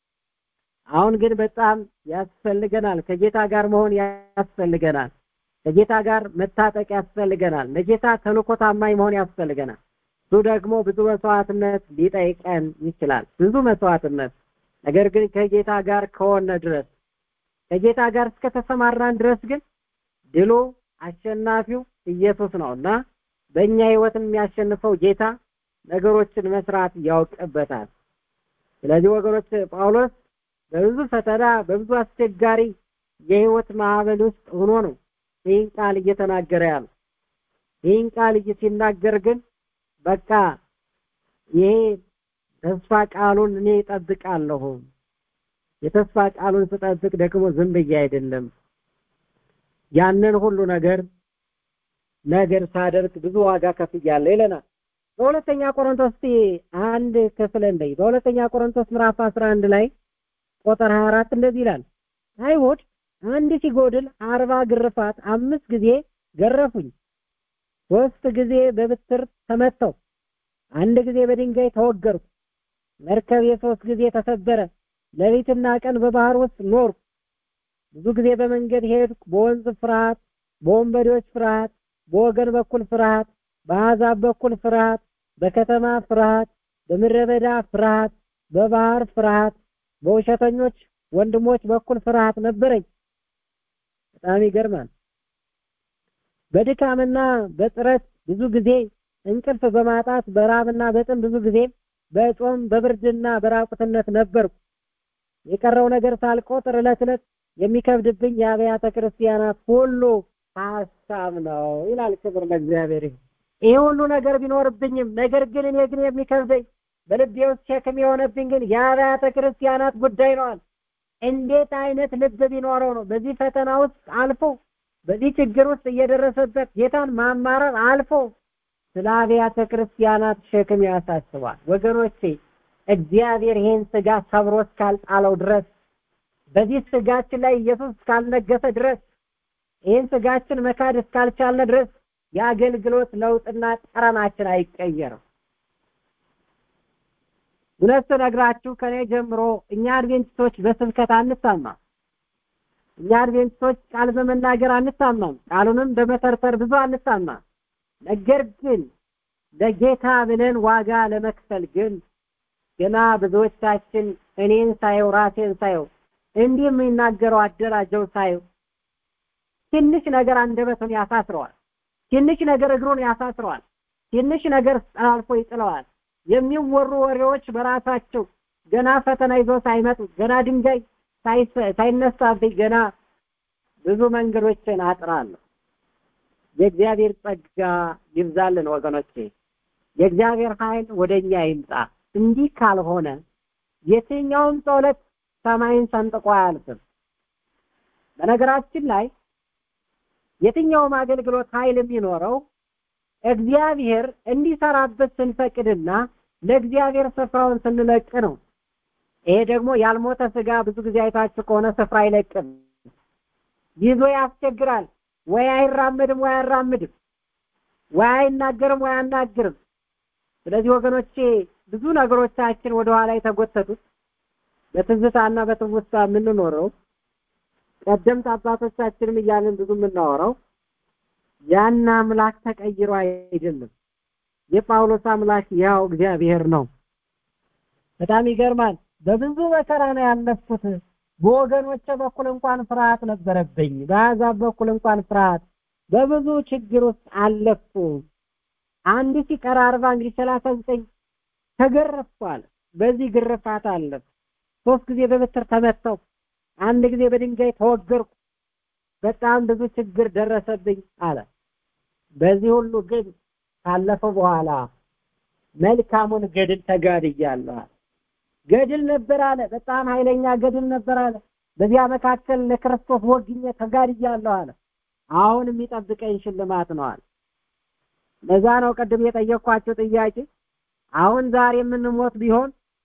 አሁን ግን በጣም ያስፈልገናል። ከጌታ ጋር መሆን ያስፈልገናል። ከጌታ ጋር መታጠቅ ያስፈልገናል። ለጌታ ተልኮ ታማኝ መሆን ያስፈልገናል። እሱ ደግሞ ብዙ መስዋዕትነት ሊጠይቀን ይችላል። ብዙ መስዋዕትነት። ነገር ግን ከጌታ ጋር ከሆነ ድረስ ከጌታ ጋር እስከተሰማራን ድረስ ግን ድሉ አሸናፊው ኢየሱስ ነው እና በእኛ ህይወት የሚያሸንፈው ጌታ ነገሮችን መስራት ያውቅበታል። ስለዚህ ወገኖች ጳውሎስ በብዙ ፈተና በብዙ አስቸጋሪ የህይወት ማዕበል ውስጥ ሆኖ ነው ይህን ቃል እየተናገረ ያለው። ይህን ቃል ሲናገር ግን በቃ ይሄ ተስፋ ቃሉን እኔ እጠብቃለሁ። የተስፋ ቃሉን ስጠብቅ ደግሞ ዝም ብዬ አይደለም ያንን ሁሉ ነገር ነገር ሳደርግ ብዙ ዋጋ ከፍያለሁ ይለናል። በሁለተኛ ቆሮንቶስ አንድ ክፍል እንደይ በሁለተኛ ቆሮንቶስ ምዕራፍ 11 ላይ ቁጥር 24 እንደዚህ ይላል አይሁድ አንድ ሲጎድል አርባ ግርፋት አምስት ጊዜ ገረፉኝ፣ ሶስት ጊዜ በብትር ተመተው፣ አንድ ጊዜ በድንጋይ ተወገርኩ፣ መርከቤ ሶስት ጊዜ ተሰበረ፣ ሌሊትና ቀን በባህር ውስጥ ኖርኩ፣ ብዙ ጊዜ በመንገድ ሄድኩ፣ በወንዝ ፍርሃት፣ በወንበዴዎች ፍርሃት፣ በወገን በኩል ፍርሃት፣ በአሕዛብ በኩል ፍርሃት፣ በከተማ ፍርሃት፣ በምድረ በዳ ፍርሃት፣ በባህር ፍርሃት፣ በውሸተኞች ወንድሞች በኩል ፍርሃት ነበረኝ። በጣም ይገርማል። በድካምና በጥረት ብዙ ጊዜ እንቅልፍ በማጣት በራብና በጥም ብዙ ጊዜ በጾም በብርድና በራቁትነት ነበርኩ። የቀረው ነገር ሳልቆጥር ዕለት ዕለት የሚከብድብኝ የአብያተ ክርስቲያናት ሁሉ ሀሳብ ነው ይላል። ክብር ለእግዚአብሔር ይሁን። ይህ ሁሉ ነገር ቢኖርብኝም ነገር ግን እኔ ግን የሚከብደኝ በልቤ ውስጥ ሸክም የሆነብኝ ግን የአብያተ ክርስቲያናት ጉዳይ ነዋል። እንዴት አይነት ልብ ቢኖረው ነው በዚህ ፈተና ውስጥ አልፎ በዚህ ችግር ውስጥ እየደረሰበት ጌታን ማማረር አልፎ ስለ አብያተ ክርስቲያናት ሸክም ያሳስባል። ወገኖቼ እግዚአብሔር ይህን ስጋ ሰብሮ እስካልጣለው ድረስ በዚህ ስጋችን ላይ ኢየሱስ እስካልነገሰ ድረስ ይህን ስጋችን መካድ እስካልቻልን ድረስ የአገልግሎት ለውጥና ጠረናችን አይቀየርም። እውነት ስነግራችሁ ከኔ ጀምሮ እኛ አድቬንቲስቶች በስብከት አንታማም። እኛ አድቬንቲስቶች ቃል በመናገር አንታማም። ቃሉንም በመተርተር ብዙ አንታማም። ነገር ግን ለጌታ ብለን ዋጋ ለመክፈል ግን ገና ብዙዎቻችን እኔን ሳየው ራሴን ሳየው እንዲህ የሚናገረው አደራጀው ሳየው ትንሽ ነገር አንደበቱን ያሳስረዋል። ትንሽ ነገር እግሩን ያሳስረዋል። ትንሽ ነገር አልፎ ይጥለዋል። የሚወሩ ወሬዎች በራሳቸው ገና ፈተና ይዞ ሳይመጡ ገና ድንጋይ ሳይነሳብኝ ገና ብዙ መንገዶችን አጥራለሁ። የእግዚአብሔር ጸጋ ይብዛልን ወገኖቼ። የእግዚአብሔር ኃይል ወደኛ ይምጣ። እንዲህ ካልሆነ የትኛውም ጸሎት ሰማይን ሰንጥቆ አያልፍም። በነገራችን ላይ የትኛውም አገልግሎት ኃይል የሚኖረው እግዚአብሔር እንዲሰራበት ስንፈቅድና ለእግዚአብሔር ስፍራውን ስንለቅ ነው። ይሄ ደግሞ ያልሞተ ስጋ ብዙ ጊዜ አይታችሁ ከሆነ ስፍራ አይለቅም፣ ይዞ ያስቸግራል። ወይ አይራመድም ወይ አያራምድም፣ ወይ አይናገርም ወይ አያናግርም። ስለዚህ ወገኖቼ ብዙ ነገሮቻችን ወደኋላ የተጎተቱት በትዝታና በትውስታ የምንኖረው ቀደምት አባቶቻችንም እያለን ብዙ የምናወራው ያን አምላክ ተቀይሮ አይደለም። የጳውሎስ አምላክ ያው እግዚአብሔር ነው። በጣም ይገርማል። በብዙ መከራ ነው ያለፍኩት። በወገኖቼ በኩል እንኳን ፍርሃት ነበረብኝ። በአሕዛብ በኩል እንኳን ፍርሃት፣ በብዙ ችግር ውስጥ አለፍኩ። አንድ ሲቀር አርባ እንግዲህ ሰላሳ ዘጠኝ ተገረፍኳል። በዚህ ግርፋት አለፍ ሶስት ጊዜ በበትር ተመታው። አንድ ጊዜ በድንጋይ ተወገርኩ። በጣም ብዙ ችግር ደረሰብኝ አለ። በዚህ ሁሉ ግን ካለፈው በኋላ መልካሙን ገድል ተጋድያለሁ አለ። ገድል ነበር አለ። በጣም ኃይለኛ ገድል ነበር አለ። በዚያ መካከል ለክርስቶስ ወግኜ ተጋድያለሁ አለ። አሁን የሚጠብቀኝ ሽልማት ነው አለ። ለዛ ነው ቅድም የጠየኳቸው ጥያቄ አሁን ዛሬ የምንሞት ቢሆን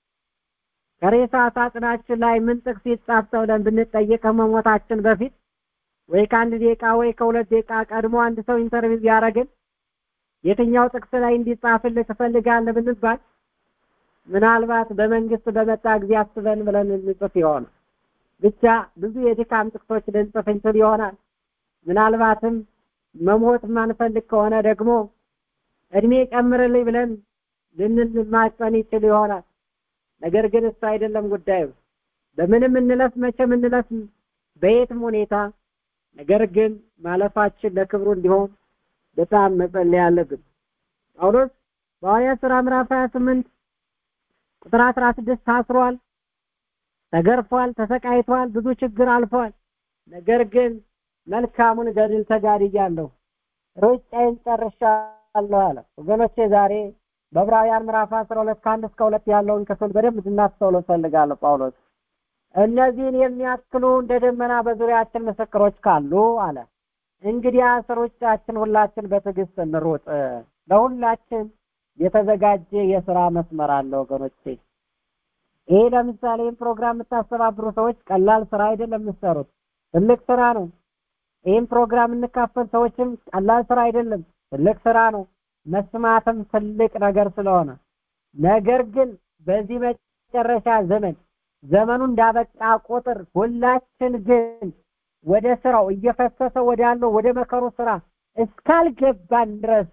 ከሬሳ ሳጥናችን ላይ ምን ጥቅስ ይጻፍ ተብለን ብንጠየቅ ከመሞታችን በፊት ወይ ከአንድ ደቂቃ ወይ ከሁለት ደቂቃ ቀድሞ አንድ ሰው ኢንተርቪው ቢያደርግን የትኛው ጥቅስ ላይ እንዲጻፍልህ ትፈልጋለህ ብንባል ምናልባት በመንግስት በመጣ ጊዜ አስበን ብለን እንጽፍ ይሆናል። ብቻ ብዙ የድካም ጥቅሶች ልንጽፍ እንችል ይሆናል። ምናልባትም መሞት ማንፈልግ ከሆነ ደግሞ እድሜ ጨምርልኝ ብለን ልንማጸን ይችል ይሆናል። ነገር ግን እሱ አይደለም ጉዳዩ። በምንም እንለፍ መቼም እንለፍ በየትም ሁኔታ ነገር ግን ማለፋችን ለክብሩ እንዲሆን በጣም መጸለይ አለብን። ጳውሎስ በሐዋርያት ሥራ ምዕራፍ 28 ቁጥር 16 ታስሯል፣ ተገርፏል፣ ተሰቃይቷል፣ ብዙ ችግር አልፏል። ነገር ግን መልካሙን ገድል ተጋድያለሁ፣ ሩጫዬን ጨርሻለሁ አለ። ወገኖቼ ዛሬ በዕብራውያን ምዕራፍ 12 ከአንድ እስከ ሁለት ያለውን ክፍል በደንብ እንድናስተውለው እፈልጋለሁ። ጳውሎስ እነዚህን የሚያክሉ እንደ ደመና በዙሪያችን ምስክሮች ካሉ አለ እንግዲያስ ሩጫችን ሁላችን በትዕግስት እንሩጥ። ለሁላችን የተዘጋጀ የስራ መስመር አለ ወገኖቼ። ይሄ ለምሳሌ ይህን ፕሮግራም የምታስተባብሩ ሰዎች ቀላል ስራ አይደለም የምትሰሩት፣ ትልቅ ስራ ነው። ይህን ፕሮግራም እንካፈል ሰዎችም ቀላል ስራ አይደለም፣ ትልቅ ስራ ነው። መስማትም ትልቅ ነገር ስለሆነ ነገር ግን በዚህ መጨረሻ ዘመን ዘመኑ እንዳበቃ ቁጥር ሁላችን ግን ወደ ስራው እየፈሰሰ ወዳለው ወደ መከሩ ስራ እስካልገባን ድረስ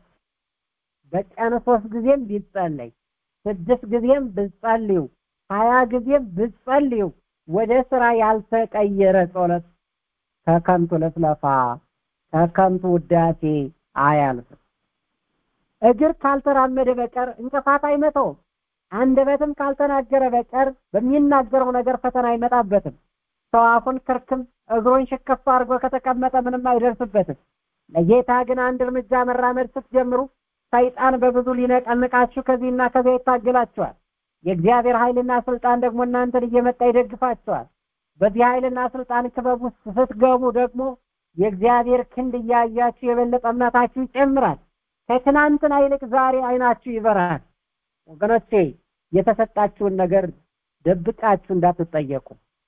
በቀን ሶስት ጊዜም ቢጸለይ ስድስት ጊዜም ብጸልዩ ሀያ ጊዜም ብጸልዩ ወደ ስራ ያልተቀየረ ጸሎት ከከንቱ ልፍለፋ ከከንቱ ውዳሴ አያልፍም። እግር ካልተራመደ በቀር እንቅፋት አይመታውም። አንደበትም ካልተናገረ በቀር በሚናገረው ነገር ፈተና አይመጣበትም። ሰው አፉን ክርክም እግሩን ሽክፍ አድርጎ ከተቀመጠ ምንም አይደርስበትም። ለጌታ ግን አንድ እርምጃ መራመድ ስትጀምሩ ሰይጣን በብዙ ሊነቀንቃችሁ ከዚህና ከዚያ ይታገላችኋል። የእግዚአብሔር ኃይልና ስልጣን ደግሞ እናንተን እየመጣ ይደግፋችኋል። በዚህ ኃይልና ስልጣን ክበብ ውስጥ ስትገቡ ደግሞ የእግዚአብሔር ክንድ እያያችሁ የበለጠ እምነታችሁ ይጨምራል። ከትናንትና ይልቅ ዛሬ አይናችሁ ይበራል። ወገኖቼ የተሰጣችሁን ነገር ደብቃችሁ እንዳትጠየቁ።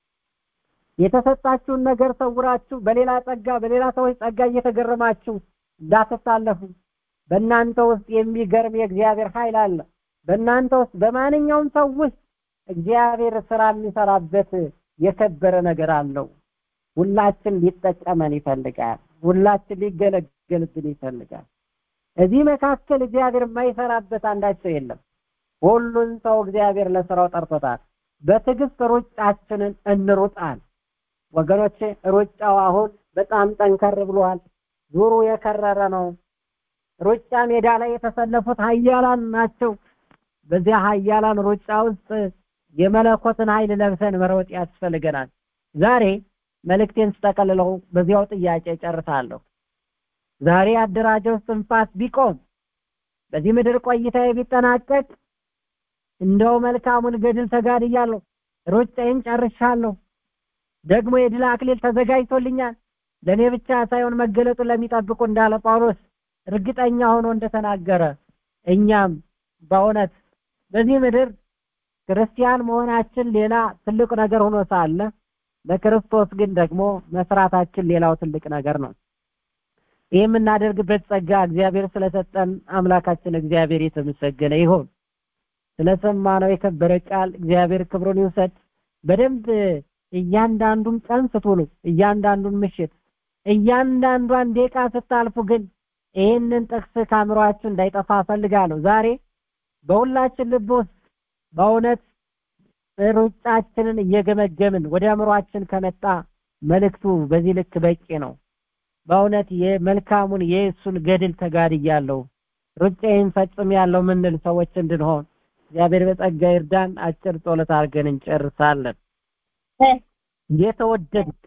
የተሰጣችሁን ነገር ሰውራችሁ በሌላ ጸጋ በሌላ ሰዎች ጸጋ እየተገረማችሁ እንዳትታለፉ። በእናንተ ውስጥ የሚገርም የእግዚአብሔር ኃይል አለ። በእናንተ ውስጥ በማንኛውም ሰው ውስጥ እግዚአብሔር ስራ የሚሰራበት የከበረ ነገር አለው። ሁላችን ሊጠቀመን ይፈልጋል። ሁላችን ሊገለገልብን ይፈልጋል። እዚህ መካከል እግዚአብሔር የማይሰራበት አንዳቸው የለም። ሁሉን ሰው እግዚአብሔር ለስራው ጠርቶታል። በትዕግስት ሩጫችንን እንሩጣል። ወገኖቼ ሩጫው አሁን በጣም ጠንከር ብሏል። ዙሩ የከረረ ነው። ሩጫ ሜዳ ላይ የተሰለፉት ኃያላን ናቸው። በዚያ ኃያላን ሩጫ ውስጥ የመለኮትን ኃይል ለብሰን መሮጥ ያስፈልገናል። ዛሬ መልእክቴን ስጠቀልለው በዚያው ጥያቄ ጨርሳለሁ። ዛሬ አደራጀው እስትንፋስ ቢቆም በዚህ ምድር ቆይታዬ ቢጠናቀቅ እንደው መልካሙን ገድል ተጋድያለሁ፣ ሩጫዬን ጨርሻለሁ። ደግሞ የድል አክሊል ተዘጋጅቶልኛል። ለእኔ ብቻ ሳይሆን መገለጡን ለሚጠብቁ እንዳለ ጳውሎስ እርግጠኛ ሆኖ እንደተናገረ እኛም በእውነት በዚህ ምድር ክርስቲያን መሆናችን ሌላ ትልቅ ነገር ሆኖ ሳለ በክርስቶስ ግን ደግሞ መስራታችን ሌላው ትልቅ ነገር ነው። ይህ የምናደርግበት ጸጋ እግዚአብሔር ስለሰጠን አምላካችን እግዚአብሔር የተመሰገነ ይሁን። ስለሰማነው የከበረ ቃል እግዚአብሔር ክብሩን ይውሰድ። በደንብ እያንዳንዱን ቀን ስትውሉ፣ እያንዳንዱን ምሽት፣ እያንዳንዷን ደቂቃ ስታልፉ ግን ይህንን ጥቅስ ከአእምሯችሁ እንዳይጠፋ ፈልጋለሁ። ዛሬ በሁላችን ልብ ውስጥ በእውነት ሩጫችንን እየገመገምን ወደ አእምሯችን ከመጣ መልእክቱ በዚህ ልክ በቂ ነው። በእውነት የመልካሙን የእሱን ገድል ተጋድያለሁ፣ ሩጫዬን ፈጽሜያለሁ ምንል ሰዎች እንድንሆን እግዚአብሔር በጸጋ ይርዳን። አጭር ጸሎት አድርገን እንጨርሳለን። የተወደድክ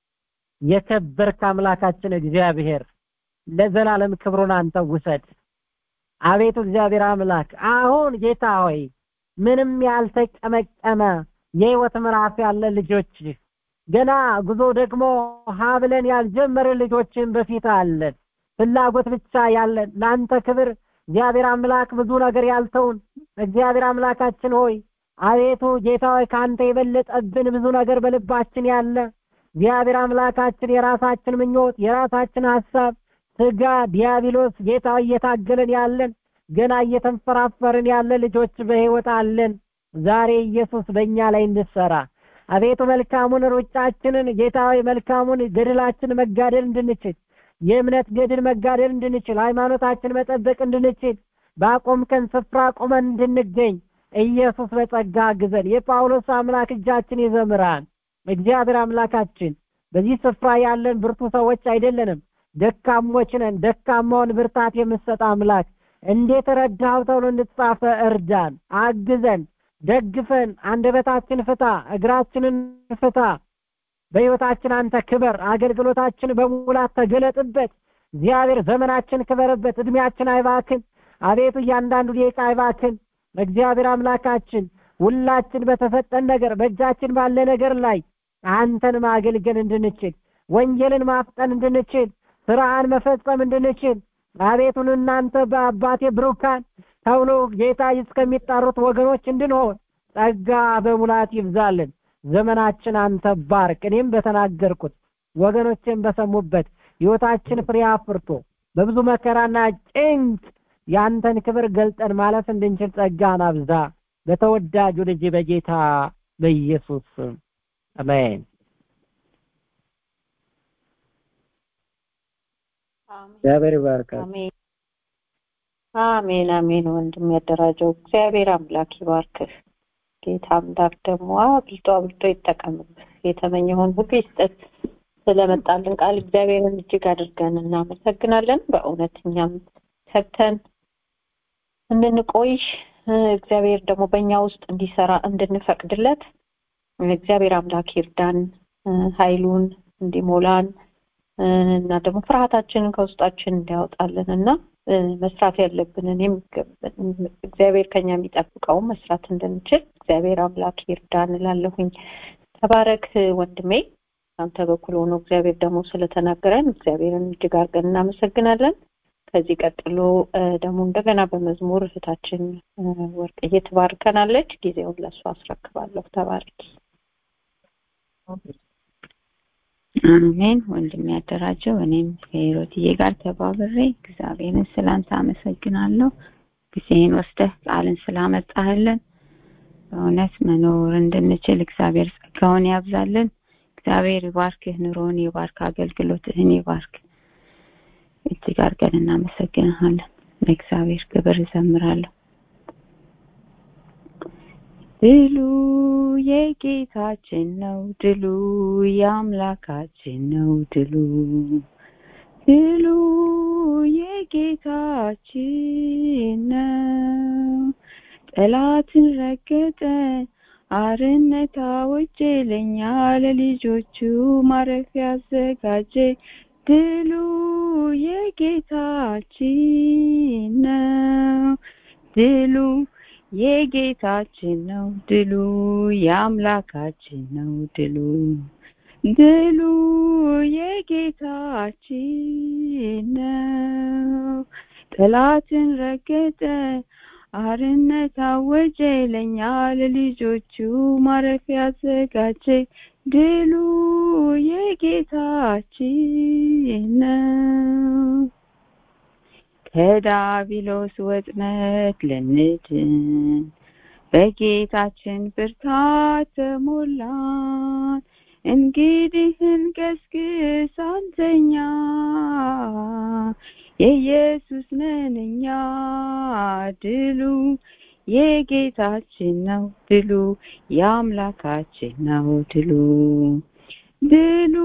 የከበርክ አምላካችን እግዚአብሔር ለዘላለም ክብሩን አንተ ውሰድ። አቤቱ እግዚአብሔር አምላክ አሁን ጌታ ሆይ ምንም ያልተቀመቀመ የህይወት ምዕራፍ ያለ ልጆች ገና ጉዞ ደግሞ ሀብለን ያልጀመርን ልጆችን በፊት አለን። ፍላጎት ብቻ ያለን ለአንተ ክብር እግዚአብሔር አምላክ ብዙ ነገር ያልተውን እግዚአብሔር አምላካችን ሆይ አቤቱ ጌታ ሆይ ከአንተ የበለጠብን ብዙ ነገር በልባችን ያለ እግዚአብሔር አምላካችን የራሳችን ምኞት የራሳችን ሀሳብ ስጋ ዲያብሎስ ጌታ እየታገለን ያለን ገና እየተንፈራፈርን ያለ ልጆች በህይወት አለን። ዛሬ ኢየሱስ በእኛ ላይ እንድሰራ አቤቱ መልካሙን ሩጫችንን ጌታ ሆይ መልካሙን ገድላችን መጋደል እንድንችል የእምነት ገድል መጋደል እንድንችል ሃይማኖታችን መጠበቅ እንድንችል ባቆምከን ስፍራ ቆመን እንድንገኝ ኢየሱስ በጸጋ አግዘን። የጳውሎስ አምላክ እጃችን ይዘምራል። እግዚአብሔር አምላካችን በዚህ ስፍራ ያለን ብርቱ ሰዎች አይደለንም፣ ደካሞች ነን። ደካማውን ብርታት የምትሰጥ አምላክ እንዴት ረዳኸው ተብሎ እንድትጻፈ እርዳን፣ አግዘን፣ ደግፈን፣ አንደበታችን ፍታ፣ እግራችንን ፍታ። በሕይወታችን አንተ ክበር፣ አገልግሎታችን በሙላት ተገለጥበት። እግዚአብሔር ዘመናችን ክበርበት፣ እድሜያችን አይባክን። አቤቱ እያንዳንዱ ደቂቃ አይባክን። እግዚአብሔር አምላካችን ሁላችን በተሰጠን ነገር በእጃችን ባለ ነገር ላይ አንተን ማገልገል እንድንችል ወንጌልን ማፍጠን እንድንችል ስራህን መፈጸም እንድንችል አቤቱን እናንተ በአባቴ ብሩካን ተብሎ ጌታ እስከሚጠሩት ወገኖች እንድንሆን ጸጋ በሙላት ይብዛልን። ዘመናችን አንተ ባርክ። እኔም በተናገርኩት ወገኖችን በሰሙበት ሕይወታችን ፍሬ አፍርቶ በብዙ መከራና ጭንቅ ያንተን ክብር ገልጠን ማለፍ እንድንችል ጸጋን አብዛ። በተወዳጁ ልጅ በጌታ በኢየሱስ ስም አሜን። እግዚአብሔር ይባርካል። አሜን አሜን አሜን። ወንድም ያደራጀው እግዚአብሔር አምላክ ይባርክህ። ጌታ አምላክ ደግሞ አብልጦ አብልጦ ይጠቀምብህ። የተመኘውን ሁሉ ይስጠት። ስለመጣልን ቃል እግዚአብሔርን እጅግ አድርገን እናመሰግናለን። በእውነት እኛም ሰብተን እንድንቆይ እግዚአብሔር ደግሞ በእኛ ውስጥ እንዲሰራ እንድንፈቅድለት እግዚአብሔር አምላክ ይርዳን፣ ኃይሉን እንዲሞላን እና ደግሞ ፍርሃታችንን ከውስጣችን እንዲያወጣልን እና መስራት ያለብንን እግዚአብሔር ከኛ የሚጠብቀውን መስራት እንድንችል እግዚአብሔር አምላክ ይርዳን እላለሁኝ። ተባረክ ወንድሜ። አንተ በኩል ሆኖ እግዚአብሔር ደግሞ ስለተናገረን እግዚአብሔርን እጅግ አድርገን እናመሰግናለን። ከዚህ ቀጥሎ ደግሞ እንደገና በመዝሙር እህታችን ወርቅዬ ትባርከናለች። ጊዜውን ለእሱ አስረክባለሁ። ተባረኪ። አሜን። ወንድም ያደራጀው እኔም ከሂሮትዬ ጋር ተባብሬ እግዚአብሔርን ስላንተ አመሰግናለሁ። ጊዜህን ወስደህ ቃልን ስላመጣህልን በእውነት መኖር እንድንችል እግዚአብሔር ጸጋውን ያብዛልን። እግዚአብሔር ይባርክህ፣ ኑሮን ይባርክ፣ አገልግሎትህን ይባርክ። እጅግ አድርገን እናመሰግንሃለን። ለእግዚአብሔር ክብር እዘምራለሁ። ድሉ የጌታችን ነው፣ ድሉ የአምላካችን ነው፣ ድሉ ድሉ የጌታችን ነው። ጠላትን ረገጠ፣ አርነት አወጀ፣ ለእኛ ለልጆቹ ማረፊያ አዘጋጀ። ድሉ የጌታችን ነው፣ ድሉ የጌታችን ነው፣ ድሉ የአምላካችን ነው፣ ድሉ ድሉ የጌታችን ነው። ጠላትን ረገጠ፣ አርነት አወጀ፣ ለእኛ ለልጆቹ ማረፊያ አዘጋጀ። ድሉ የጌታችን ነው። ከዳቢሎስ ወጥመድ ልንድን በጌታችን ብርታት ተሞላን። እንግዲህ እንገስግስ አንተኛ የኢየሱስ ነን እኛ። ድሉ የጌታችን ነው፣ ድሉ የአምላካችን ነው፣ ድሉ ድሉ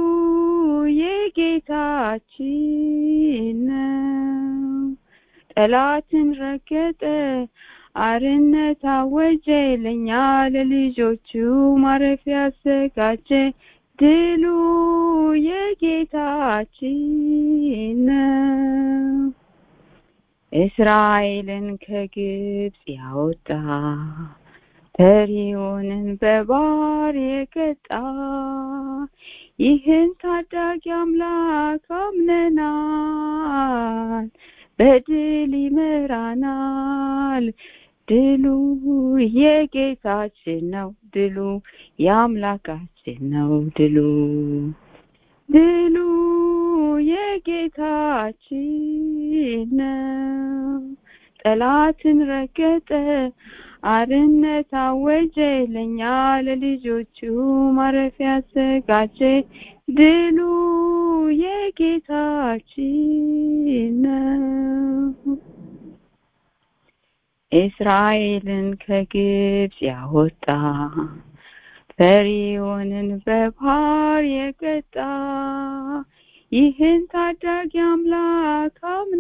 የጌታችን ነው። ጠላትን ረገጠ፣ አርነት አወጀ፣ ለእኛ ለልጆቹ ማረፊያ አዘጋጀ። ድሉ የጌታችን ነው። እስራኤልን ከግብፅ ያወጣ ፈርዖንን በባህር የቀጣ ይህን ታዳጊ አምላክ አምነናል፣ በድል ይመራናል። ድሉ የጌታችን ነው፣ ድሉ የአምላካችን ነው፣ ድሉ ድሉ የጌታችን ነው። ጠላትን ረገጠ፣ አርነት አወጀ፣ ለእኛ ለልጆቹ ማረፊያ አዘጋጀ። ድሉ የጌታችን ነው። እስራኤልን ከግብፅ ያወጣ ፈርዖንን በባህር የቀጣ ይህን ታዳጊ አምላክ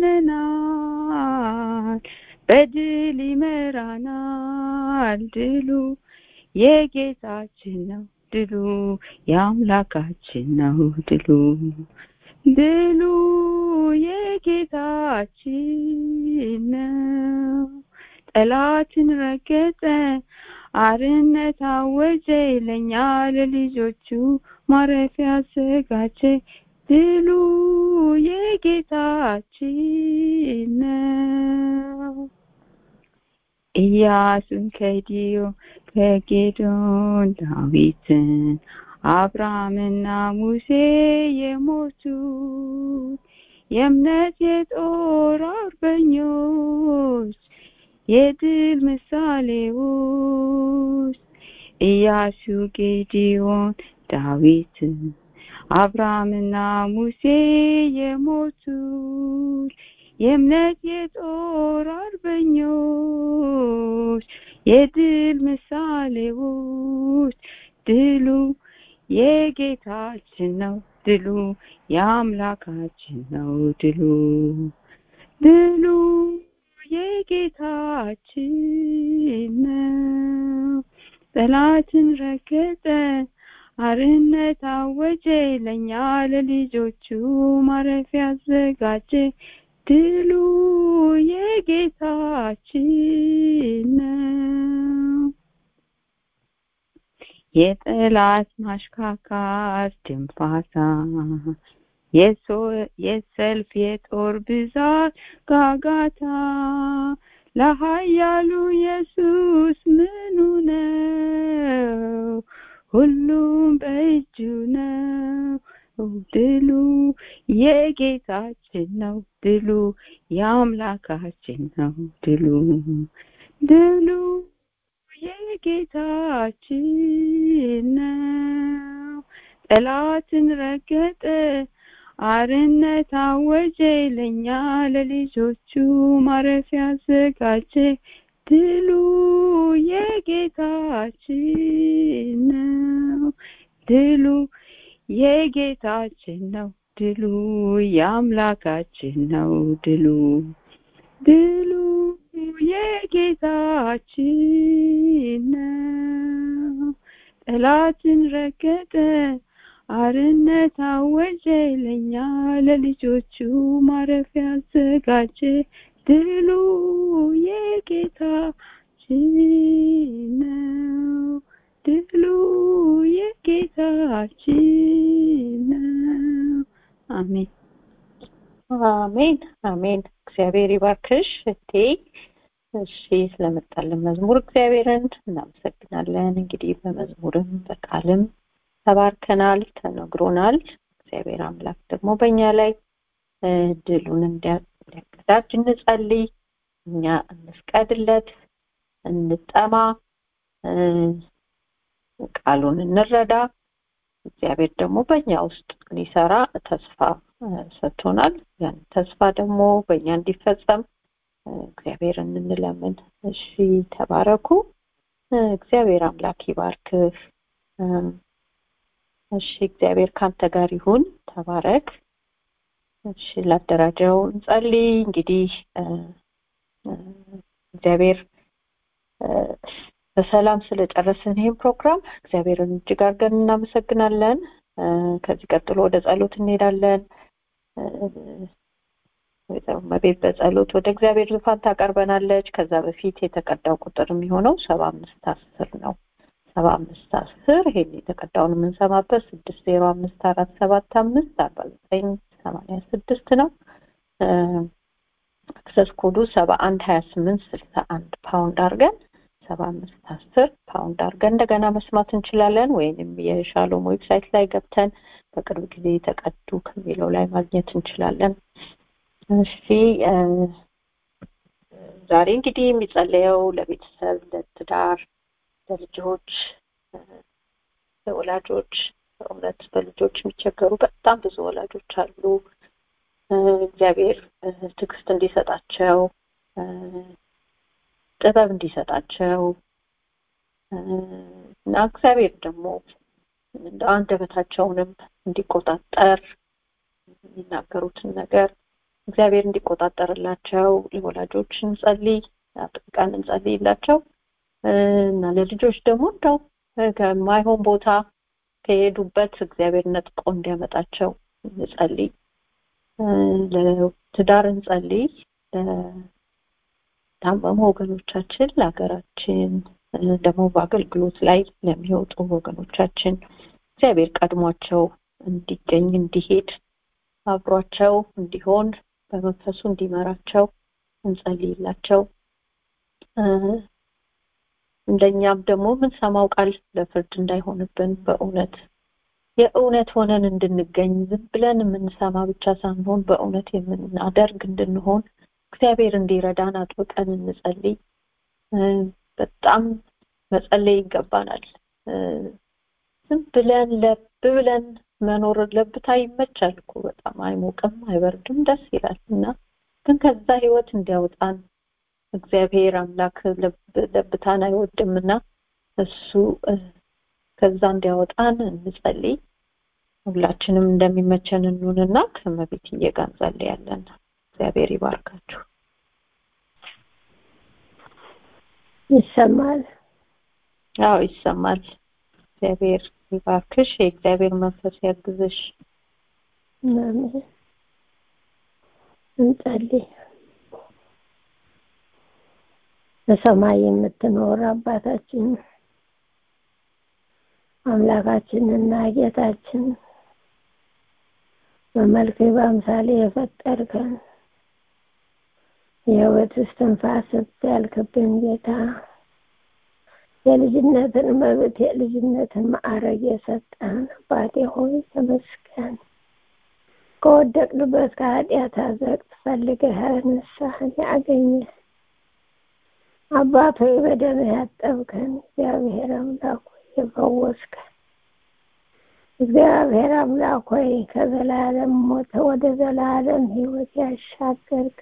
አምነናል፣ በድል ይመራናል። ድሉ የጌታችን ነው፣ ድሉ የአምላካችን ነው፣ ድሉ ድሉ የጌታችን ነው። ጠላትን ረገጠ፣ አርነት አወጀ፣ ለእኛ ለልጆቹ ማረፊያ አዘጋጀ። ድሉ የጌታችን ነው። ኢያሱን ከዲዮ ከጌዶን ዳዊትን አብርሃምና ሙሴ የሞቱት የእምነት የጦር አርበኞች የድል ምሳሌዎች ኢያሱ ጌዲዮን ዳዊትን አብርሃምና ሙሴ የሞቱት የእምነት የጦር አርበኞች የድል ምሳሌዎች ድሉ የጌታችን ነው፣ ድሉ የአምላካችን ነው፣ ድሉ ድሉ የጌታችን ነው። ጠላትን ረገጠ፣ አርነት አወጀ፣ ለእኛ ለልጆቹ ማረፊያ አዘጋጀ። ድሉ የጌታችን ነው። የጠላት ማሽካካት ድንፋታ የሰልፍ የጦር ብዛት ጋጋታ ለኃያሉ ኢየሱስ ምኑ ነው? ሁሉም በእጁ ነው። ድሉ የጌታችን ነው፣ ድሉ የአምላካችን ነው፣ ድሉ ድሉ የጌታችን ነው። ጠላትን ረገጠ፣ አርነት አወጀ ለኛ ለልጆቹ ማረፊያ አዘጋጀ ድሉ የጌታችን ነው ድሉ የጌታችን ነው ድሉ የአምላካችን ነው ድሉ ድሉ የጌታችን ነው ጠላትን ረገጠ አርነት አወጀ ለኛ ለልጆቹ ማረፊያ አዘጋጀ ድሉ የጌታችን ነው ድሉ የጌታችን ነው አሜን አሜን አሜን እግዚአብሔር ይባርክሽ እቴ እሺ ስለመጣልን መዝሙር እግዚአብሔርን እናመሰግናለን እንግዲህ በመዝሙርም በቃልም ተባርከናል ተነግሮናል እግዚአብሔር አምላክ ደግሞ በእኛ ላይ ድሉን እንዲያቀዳጅ እንጸልይ እኛ እንፍቀድለት እንጠማ ቃሉን እንረዳ እግዚአብሔር ደግሞ በእኛ ውስጥ ሊሰራ ተስፋ ሰጥቶናል ያን ተስፋ ደግሞ በእኛ እንዲፈጸም እግዚአብሔርን እንለምን እሺ ተባረኩ እግዚአብሔር አምላክ ይባርክህ እሺ እግዚአብሔር ካንተ ጋር ይሁን ተባረክ እሺ ላደራጀው እንጸልይ እንግዲህ እግዚአብሔር በሰላም ስለጨረስን ይህን ፕሮግራም እግዚአብሔርን እጅግ አድርገን እናመሰግናለን ከዚህ ቀጥሎ ወደ ጸሎት እንሄዳለን ወይዘሮ መቤት በጸሎት ወደ እግዚአብሔር ዙፋን ታቀርበናለች ከዛ በፊት የተቀዳው ቁጥር የሚሆነው ሰባ አምስት አስር ነው ሰባ አምስት አስር ይሄን የተቀዳውን የምንሰማበት ስድስት ዜሮ አምስት አራት ሰባት አምስት አርባ ዘጠኝ ሰማንያ ስድስት ነው አክሰስ ኮዱ ሰባ አንድ ሀያ ስምንት ስልሳ አንድ ፓውንድ አድርገን ሰባ አምስት አስር ፓውንድ አድርገን እንደገና መስማት እንችላለን ወይንም የሻሎም ዌብሳይት ላይ ገብተን በቅርብ ጊዜ የተቀዱ ከሚለው ላይ ማግኘት እንችላለን እሺ ዛሬ እንግዲህ የሚጸለየው ለቤተሰብ ለትዳር ለልጆች ለወላጆች በእውነት በልጆች የሚቸገሩ በጣም ብዙ ወላጆች አሉ እግዚአብሔር ትዕግስት እንዲሰጣቸው ጥበብ እንዲሰጣቸው እና እግዚአብሔር ደግሞ እንደ አንደበታቸውንም እንዲቆጣጠር የሚናገሩትን ነገር እግዚአብሔር እንዲቆጣጠርላቸው ለወላጆች እንጸልይ አጥብቀን እንጸልይላቸው እና ለልጆች ደግሞ እንደው ከማይሆን ቦታ ከሄዱበት እግዚአብሔር ነጥቆ እንዲያመጣቸው እንጸልይ ለትዳር እንጸልይ ለታመሙ ወገኖቻችን ለሀገራችን ደግሞ በአገልግሎት ላይ ለሚወጡ ወገኖቻችን እግዚአብሔር ቀድሟቸው እንዲገኝ እንዲሄድ አብሯቸው እንዲሆን በመንፈሱ እንዲመራቸው እንጸልይላቸው እንደኛም ደግሞ የምንሰማው ቃል ለፍርድ እንዳይሆንብን በእውነት የእውነት ሆነን እንድንገኝ ዝም ብለን የምንሰማ ብቻ ሳንሆን በእውነት የምናደርግ እንድንሆን እግዚአብሔር እንዲረዳን አጥብቀን እንጸልይ በጣም መጸለይ ይገባናል ዝም ብለን ለብ ብለን መኖር ለብታ ይመቻል እኮ በጣም አይሞቅም አይበርድም ደስ ይላል እና ግን ከዛ ህይወት እንዲያወጣን እግዚአብሔር አምላክ ለብታን አይወድምና እሱ ከዛ እንዲያወጣን እንጸልይ ሁላችንም እንደሚመቸን እንሁንና ከመቤትዬ ጋር እንጸልያለን እግዚአብሔር ይባርካችሁ ይሰማል አዎ ይሰማል እግዚአብሔር ይባርክሽ የእግዚአብሔር መንፈስ ያግዝሽ አሜን እንጸልይ በሰማይ የምትኖር አባታችን አምላካችንና ጌታችን በመልክ በአምሳሌ የፈጠርከን የህይወት እስትንፋስ ያልክብን ጌታ የልጅነትን መብት የልጅነትን ማዕረግ የሰጠን አባቴ ሆይ ተመስገን ከወደቅንበት ከኃጢአት አዘቅት ፈልገህ ንስሐን ያገኘ አባት ሆይ በደምህ ያጠብከን እግዚአብሔር አምላክ የፈወስከን እግዚአብሔር አምላክ ሆይ ከዘላለም ሞት ወደ ዘላለም ሕይወት ያሻገርክ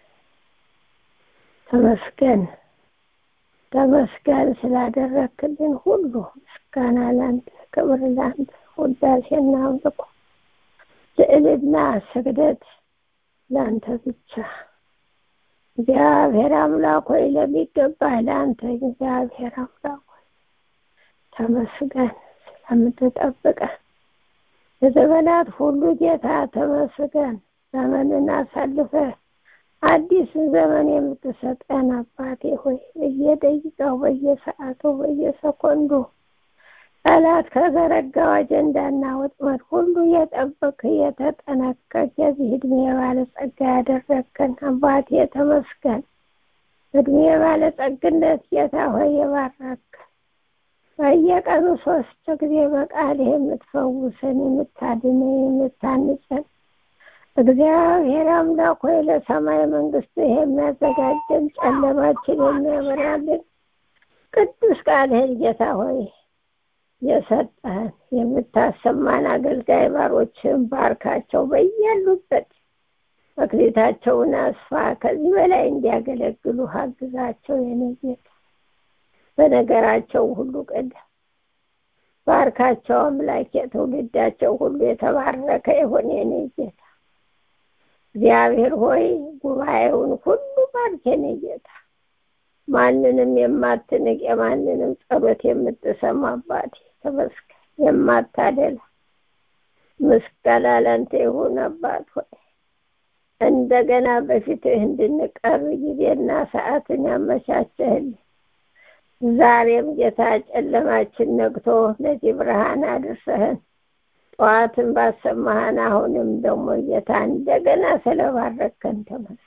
ተመስገን ተመስገን ስላደረክልን ሁሉ ምስጋና ላንተ፣ ክብር ላንተ፣ ውዳሴና አምልኮ ልዕልና ስግደት ላንተ ብቻ። እግዚአብሔር አምላክ ሆይ ለሚገባህ ለአንተ እግዚአብሔር አምላክ ሆይ ተመስገን ስለምትጠብቀን የዘመናት ሁሉ ጌታ ተመስገን። ዘመንን አሳልፈህ አዲስ ዘመን የምትሰጠን አባቴ ሆይ በየደቂቃው በየሰዓቱ በየሰኮንዱ ጠላት ከዘረጋው አጀንዳና ወጥመድ ሁሉ የጠበቅ የተጠነቀቅ የዚህ እድሜ ባለጸጋ ያደረግከን አባቴ ተመስገን። እድሜ ባለጸግነት ጌታ ሆይ የባረክ በየቀኑ ሶስት ጊዜ በቃልህ የምትፈውሰን የምታድነን የምታንጸን እግዚአብሔር አምላክ ሆይ ለሰማይ መንግስት የሚያዘጋጀን ጨለማችን የሚያበራልን ቅዱስ ቃልህን ጌታ ሆይ የሰጠህን የምታሰማን አገልጋይ ባሮችን ባርካቸው፣ በያሉበት መክሊታቸውን አስፋ፣ ከዚህ በላይ እንዲያገለግሉ አግዛቸው። የኔ ጌታ በነገራቸው ሁሉ ቀዳ ባርካቸው። አምላክ የትውልዳቸው ሁሉ የተባረከ ይሁን። የኔ ጌታ እግዚአብሔር ሆይ ጉባኤውን ሁሉ ባርክ። የኔ ጌታ ማንንም የማትንቅ የማንንም ጸሎት የምትሰማ አባቴ ተመስገን። የማታደላ ምስጋና ላንተ ይሁን አባት ሆይ እንደገና በፊትህ እንድንቀርብ ጊዜና ሰዓትን ያመቻቸህልን ዛሬም ጌታ ጨለማችን ነግቶ ለዚህ ብርሃን አድርሰህን ጠዋትን ባሰማህን አሁንም ደግሞ ጌታ እንደገና ስለባረከን ተመስገን።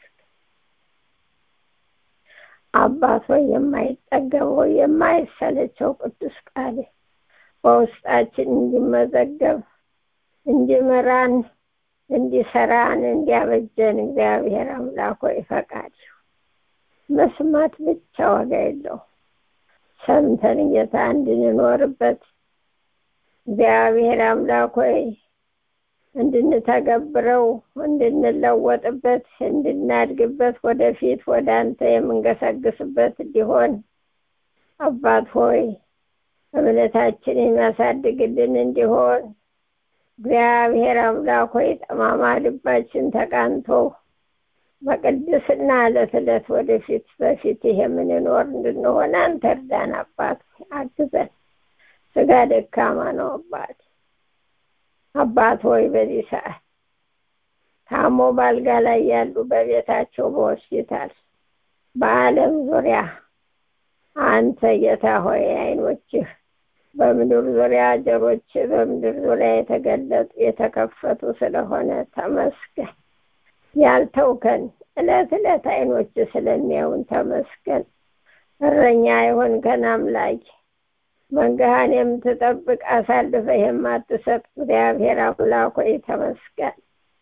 አባት ሆይ የማይጠገበው የማይሰለቸው ቅዱስ ቃል በውስጣችን እንዲመዘገብ እንዲመራን እንዲሰራን እንዲያበጀን እግዚአብሔር አምላክ ሆይ ፈቃድ መስማት ብቻ ዋጋ የለው ሰምተን ጌታ እንድንኖርበት እግዚአብሔር አምላክ ሆይ እንድንተገብረው እንድንለወጥበት እንድናድግበት ወደፊት ወደ አንተ የምንገሰግስበት እንዲሆን አባት ሆይ እምነታችን የሚያሳድግልን እንዲሆን እግዚአብሔር አምላክ ሆይ ጠማማ ልባችን ተቃንቶ በቅድስና ዕለት ዕለት ወደፊት በፊት የምንኖር እንድንሆን አንተ እርዳን። አባት አግዘን። ስጋ ደካማ ነው አባት አባት ሆይ በዚህ ሰዓት ታሞ ባልጋ ላይ ያሉ በቤታቸው በሆስፒታል በዓለም ዙሪያ አንተ ጌታ ሆይ አይኖችህ በምድር ዙሪያ ጆሮች በምድር ዙሪያ የተገለጡ የተከፈቱ ስለሆነ ተመስገን። ያልተውከን ዕለት ዕለት አይኖች ስለሚያዩን ተመስገን። እረኛ የሆንከን አምላክ መንጋህን የምትጠብቅ አሳልፈህ የማትሰጥ እግዚአብሔር አምላክ ሆይ ተመስገን።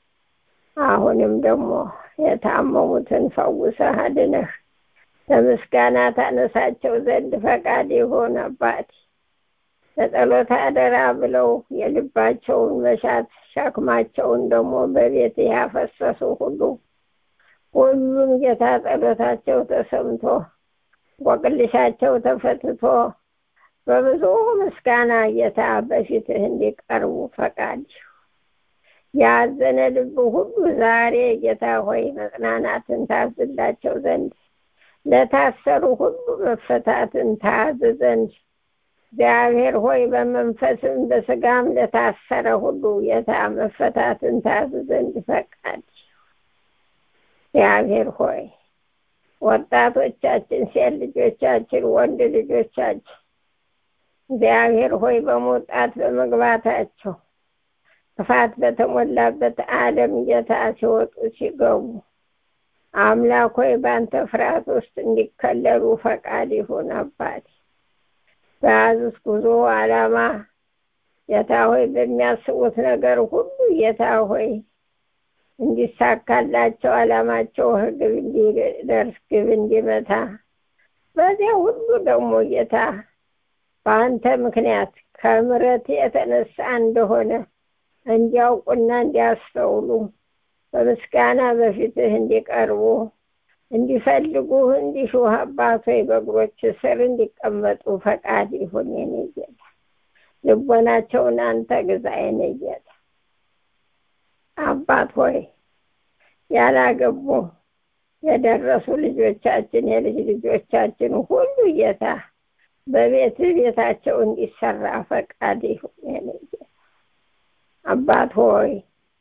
አሁንም ደግሞ የታመሙትን ፈውሰህ አድነህ ለምስጋና ታነሳቸው ዘንድ ፈቃድ ይሁን አባቴ። ለጸሎት አደራ ብለው የልባቸውን መሻት ሸክማቸውን ደግሞ በቤት ያፈሰሱ ሁሉ ሁሉም ጌታ ጸሎታቸው ተሰምቶ ቆቅልሻቸው ተፈትቶ በብዙ ምስጋና ጌታ በፊትህ እንዲቀርቡ ፈቃድ ያዘነ ልብ ሁሉ ዛሬ ጌታ ሆይ መጽናናትን ታዝላቸው ዘንድ ለታሰሩ ሁሉ መፈታትን ታዝ ዘንድ እግዚአብሔር ሆይ በመንፈስም በስጋም ለታሰረ ሁሉ ጌታ መፈታትን ታዝ ዘንድ ፈቃድ እግዚአብሔር ሆይ ወጣቶቻችን፣ ሴት ልጆቻችን፣ ወንድ ልጆቻችን እግዚአብሔር ሆይ በመውጣት በመግባታቸው ክፋት በተሞላበት ዓለም ጌታ ሲወጡ ሲገቡ አምላክ ሆይ በአንተ ፍርሃት ውስጥ እንዲከለሉ ፈቃድ ይሁን አባቴ። በያዙት ጉዞ ዓላማ ጌታ ሆይ በሚያስቡት ነገር ሁሉ ጌታ ሆይ እንዲሳካላቸው ዓላማቸው ግብ እንዲደርስ ግብ እንዲመታ በዚያ ሁሉ ደግሞ ጌታ በአንተ ምክንያት ከምሕረት የተነሳ እንደሆነ እንዲያውቁና እንዲያስተውሉ በምስጋና በፊትህ እንዲቀርቡ እንዲፈልጉህ እንዲሹህ አባት ሆይ በእግሮች ስር እንዲቀመጡ ፈቃድ ይሁን የኔ ጌታ። ልቦናቸውን አንተ ግዛ የኔ ጌታ። አባት ሆይ ያላገቡ የደረሱ ልጆቻችን የልጅ ልጆቻችን ሁሉ ጌታ በቤት ቤታቸው እንዲሰራ ፈቃድ ይሁን የኔ ጌታ። አባት ሆይ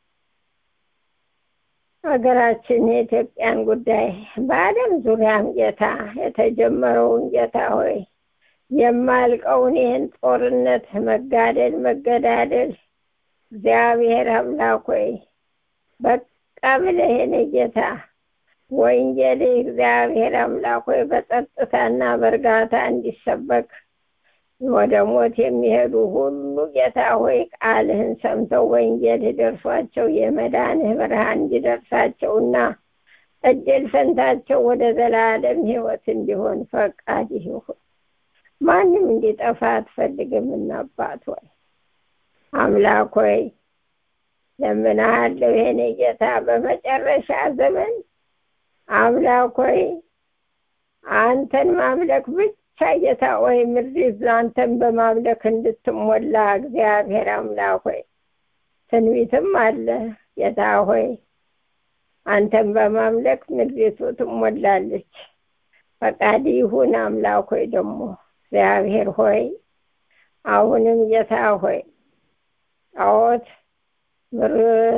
ሀገራችን የኢትዮጵያን ጉዳይ በዓለም ዙሪያም ጌታ የተጀመረውን ጌታ ሆይ የማልቀውን ይህን ጦርነት መጋደል መገዳደል እግዚአብሔር አምላክ ሆይ በቃ ብለህ የኔ ጌታ ወንጌል እግዚአብሔር አምላክ ሆይ በጸጥታና በእርጋታ እንዲሰበክ ወደ ሞት የሚሄዱ ሁሉ ጌታ ሆይ ቃልህን ሰምተው ወንጌል ደርሷቸው የመዳንህ ብርሃን እንዲደርሳቸውና እድል ፈንታቸው ወደ ዘላለም ሕይወት እንዲሆን ፈቃድ ይሁን። ማንም እንዲጠፋ አትፈልግምና አባት ሆይ አምላክ ሆይ ለምንሃለሁ የኔ ጌታ በመጨረሻ ዘመን አምላክ ሆይ አንተን ማምለክ ብቻ ጌታ ሆይ ምድሪት አንተን በማምለክ እንድትሞላ እግዚአብሔር አምላክ ሆይ ትንቢትም አለ ጌታ ሆይ አንተን በማምለክ ምድሪቱ ትሞላለች። ፈቃድ ይሁን አምላክ ሆይ ደግሞ እግዚአብሔር ሆይ አሁንም ጌታ ሆይ ጣዖት ምር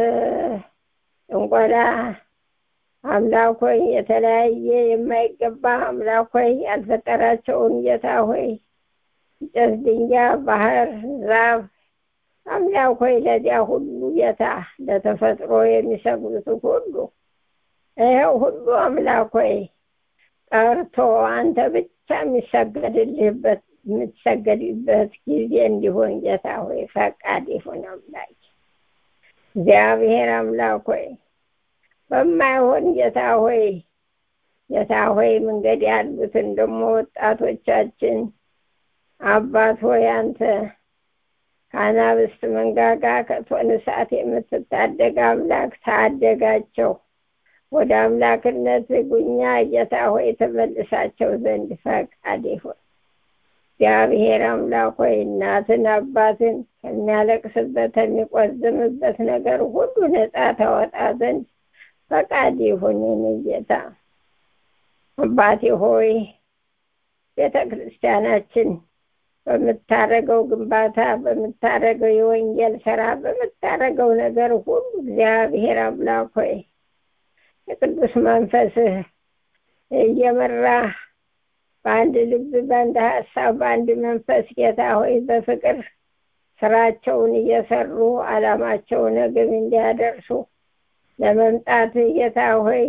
እንቆላ አምላክ ሆይ የተለያየ የማይገባ አምላክ ሆይ ያልፈጠራቸውን ጌታ ሆይ እንጨት፣ ድንጋይ፣ ባህር፣ ዛፍ አምላክ ሆይ ለዚያ ሁሉ ጌታ ለተፈጥሮ የሚሰግዱት ሁሉ ይኸው ሁሉ አምላክ ሆይ ቀርቶ አንተ ብቻ የሚሰገድልህበት የምትሰገድበት ጊዜ እንዲሆን ጌታ ሆይ ፈቃድ ይሁን አምላክ እግዚአብሔር አምላክ ሆይ በማይሆን ጌታ ሆይ ጌታ ሆይ መንገድ ያሉትን ደግሞ ወጣቶቻችን አባት ሆይ አንተ ከአናብስት መንጋጋ ከእቶነ እሳት የምትታደግ አምላክ ታደጋቸው ወደ አምላክነት ጉኛ ጌታ ሆይ ተመልሳቸው ዘንድ ፈቃድ ይሁን። እግዚአብሔር አምላክ ሆይ እናትን አባትን ከሚያለቅስበት ከሚቆዝምበት ነገር ሁሉ ነፃ ታወጣ ዘንድ ፈቃድ ይሁን። የኔ ጌታ አባቴ ሆይ ቤተ ክርስቲያናችን በምታረገው ግንባታ በምታረገው የወንጌል ስራ በምታረገው ነገር ሁሉ እግዚአብሔር አምላክ ሆይ የቅዱስ መንፈስህ እየመራ በአንድ ልብ በአንድ ሀሳብ በአንድ መንፈስ ጌታ ሆይ በፍቅር ስራቸውን እየሰሩ አላማቸውን ግብ እንዲያደርሱ ለመምጣት ጌታ ሆይ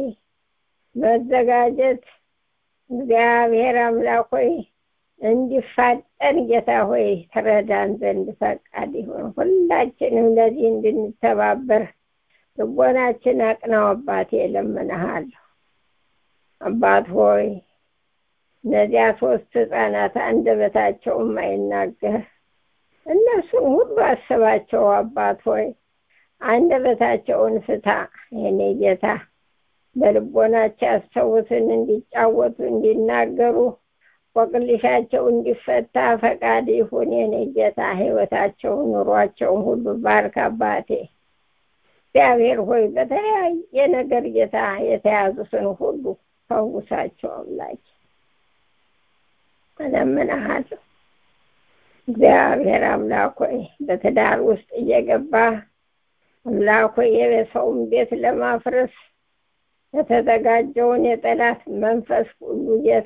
መዘጋጀት እግዚአብሔር አምላክ ሆይ እንዲፋጠን ጌታ ሆይ ትረዳን ዘንድ ፈቃድ ይሁን። ሁላችንም ለዚህ እንድንተባበር ልቦናችን አቅናው። አባቴ እለምንሃለሁ። አባት ሆይ እነዚያ ሶስት ህፃናት አንደበታቸው የማይናገር እነሱን ሁሉ አስባቸው። አባት ሆይ አንደበታቸውን ፍታ። የኔ ጌታ በልቦናቸው ያስተውትን እንዲጫወቱ እንዲናገሩ ቆቅልሻቸው እንዲፈታ ፈቃድ ይሁን። የኔ ጌታ ህይወታቸውን ኑሯቸውን ሁሉ ባርክ አባቴ እግዚአብሔር ሆይ በተለያየ ነገር ጌታ የተያዙትን ሁሉ ፈውሳቸው አምላክ እለምንሃለሁ። እግዚአብሔር አምላክ ሆይ በትዳር ውስጥ እየገባ አምላክ ሆይ የሰውን ቤት ለማፍረስ የተዘጋጀውን የጠላት መንፈስ ሁሉ ጌታ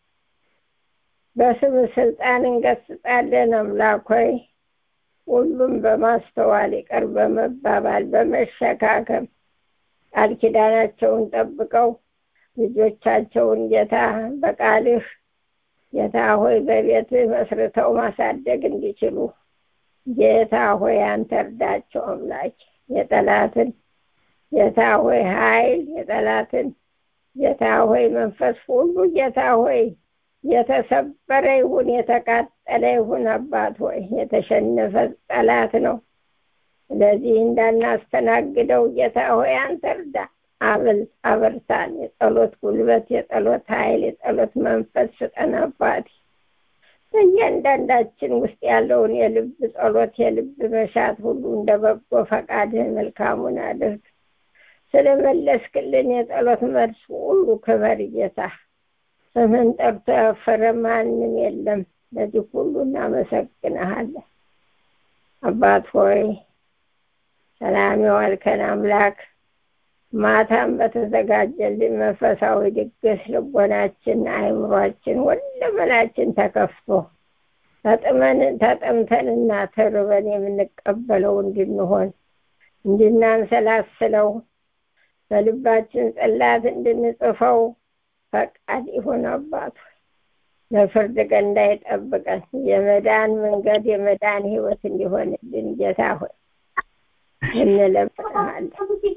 በስም ስልጣን እንገስጣለን። አምላክ ሆይ ሁሉም በማስተዋል ይቅር በመባባል በመሸካከም ቃል ኪዳናቸውን ጠብቀው ልጆቻቸውን ጌታ በቃልህ ጌታ ሆይ በቤትህ መስርተው ማሳደግ እንዲችሉ ጌታ ሆይ አንተ እርዳቸው። አምላክ የጠላትን ጌታ ሆይ ኃይል የጠላትን ጌታ ሆይ መንፈስ ሁሉ ጌታ ሆይ የተሰበረ ይሁን የተቃጠለ ይሁን። አባት ሆይ የተሸነፈ ጠላት ነው። ስለዚህ እንዳናስተናግደው ጌታ ሆይ አንተ እርዳ፣ አብል አበርታን። የጸሎት ጉልበት፣ የጸሎት ኃይል፣ የጸሎት መንፈስ ስጠን አባቴ። በእያንዳንዳችን ውስጥ ያለውን የልብ ጸሎት፣ የልብ መሻት ሁሉ እንደ በጎ ፈቃድህ መልካሙን አድርግ። ስለመለስክልን የጸሎት መልስ ሁሉ ክበር ጌታ። ስምህን ጠርቶ ያፈረ ማንም የለም። ለዚህ ሁሉ እናመሰግንሃለን አባት ሆይ ሰላም የዋልከን አምላክ ማታም በተዘጋጀልን መንፈሳዊ ድግስ ልቦናችን፣ አእምሯችን፣ ሁለመናችን ተከፍቶ ተጥመን ተጠምተንና ተርበን የምንቀበለው እንድንሆን እንድናንሰላስለው በልባችን ጽላት እንድንጽፈው ፈቃድ ይሁን አባቱ። ለፍርድ ቀን እንዳይጠብቀን የመዳን መንገድ የመዳን ህይወት እንዲሆንልን ጌታ ሆይ እንለምንሃለን።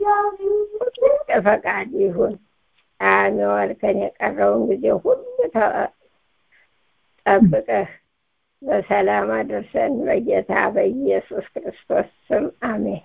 ፈቃድ ይሁን። ጣዕም የዋልከን የቀረውን ጊዜ ሁሉ ጠብቀህ በሰላም አድርሰን በጌታ በኢየሱስ ክርስቶስ ስም አሜን።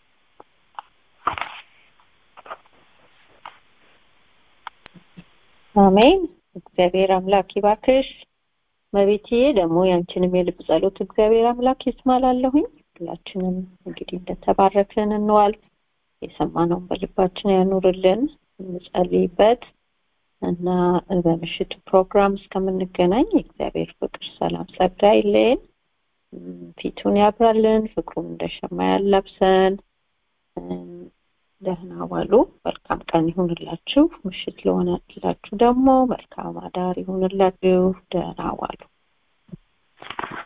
አሜን። እግዚአብሔር አምላክ ይባርክሽ። መቤቴ ደግሞ ያንቺንም የልብ ጸሎት እግዚአብሔር አምላክ ይስማላለሁኝ። ሁላችንም እንግዲህ እንደተባረክን እንዋል። የሰማነውን በልባችን ያኑርልን፣ እንጸልይበት እና በምሽቱ ፕሮግራም እስከምንገናኝ የእግዚአብሔር ፍቅር፣ ሰላም፣ ጸጋ ይለየን። ፊቱን ያብራልን፣ ፍቅሩን እንደ ሸማ ያላብሰን። ደህና ዋሉ። መልካም ቀን ይሁንላችሁ። ምሽት ለሆነላችሁ ደግሞ መልካም አዳር ይሁንላችሁ። ደህና ዋሉ።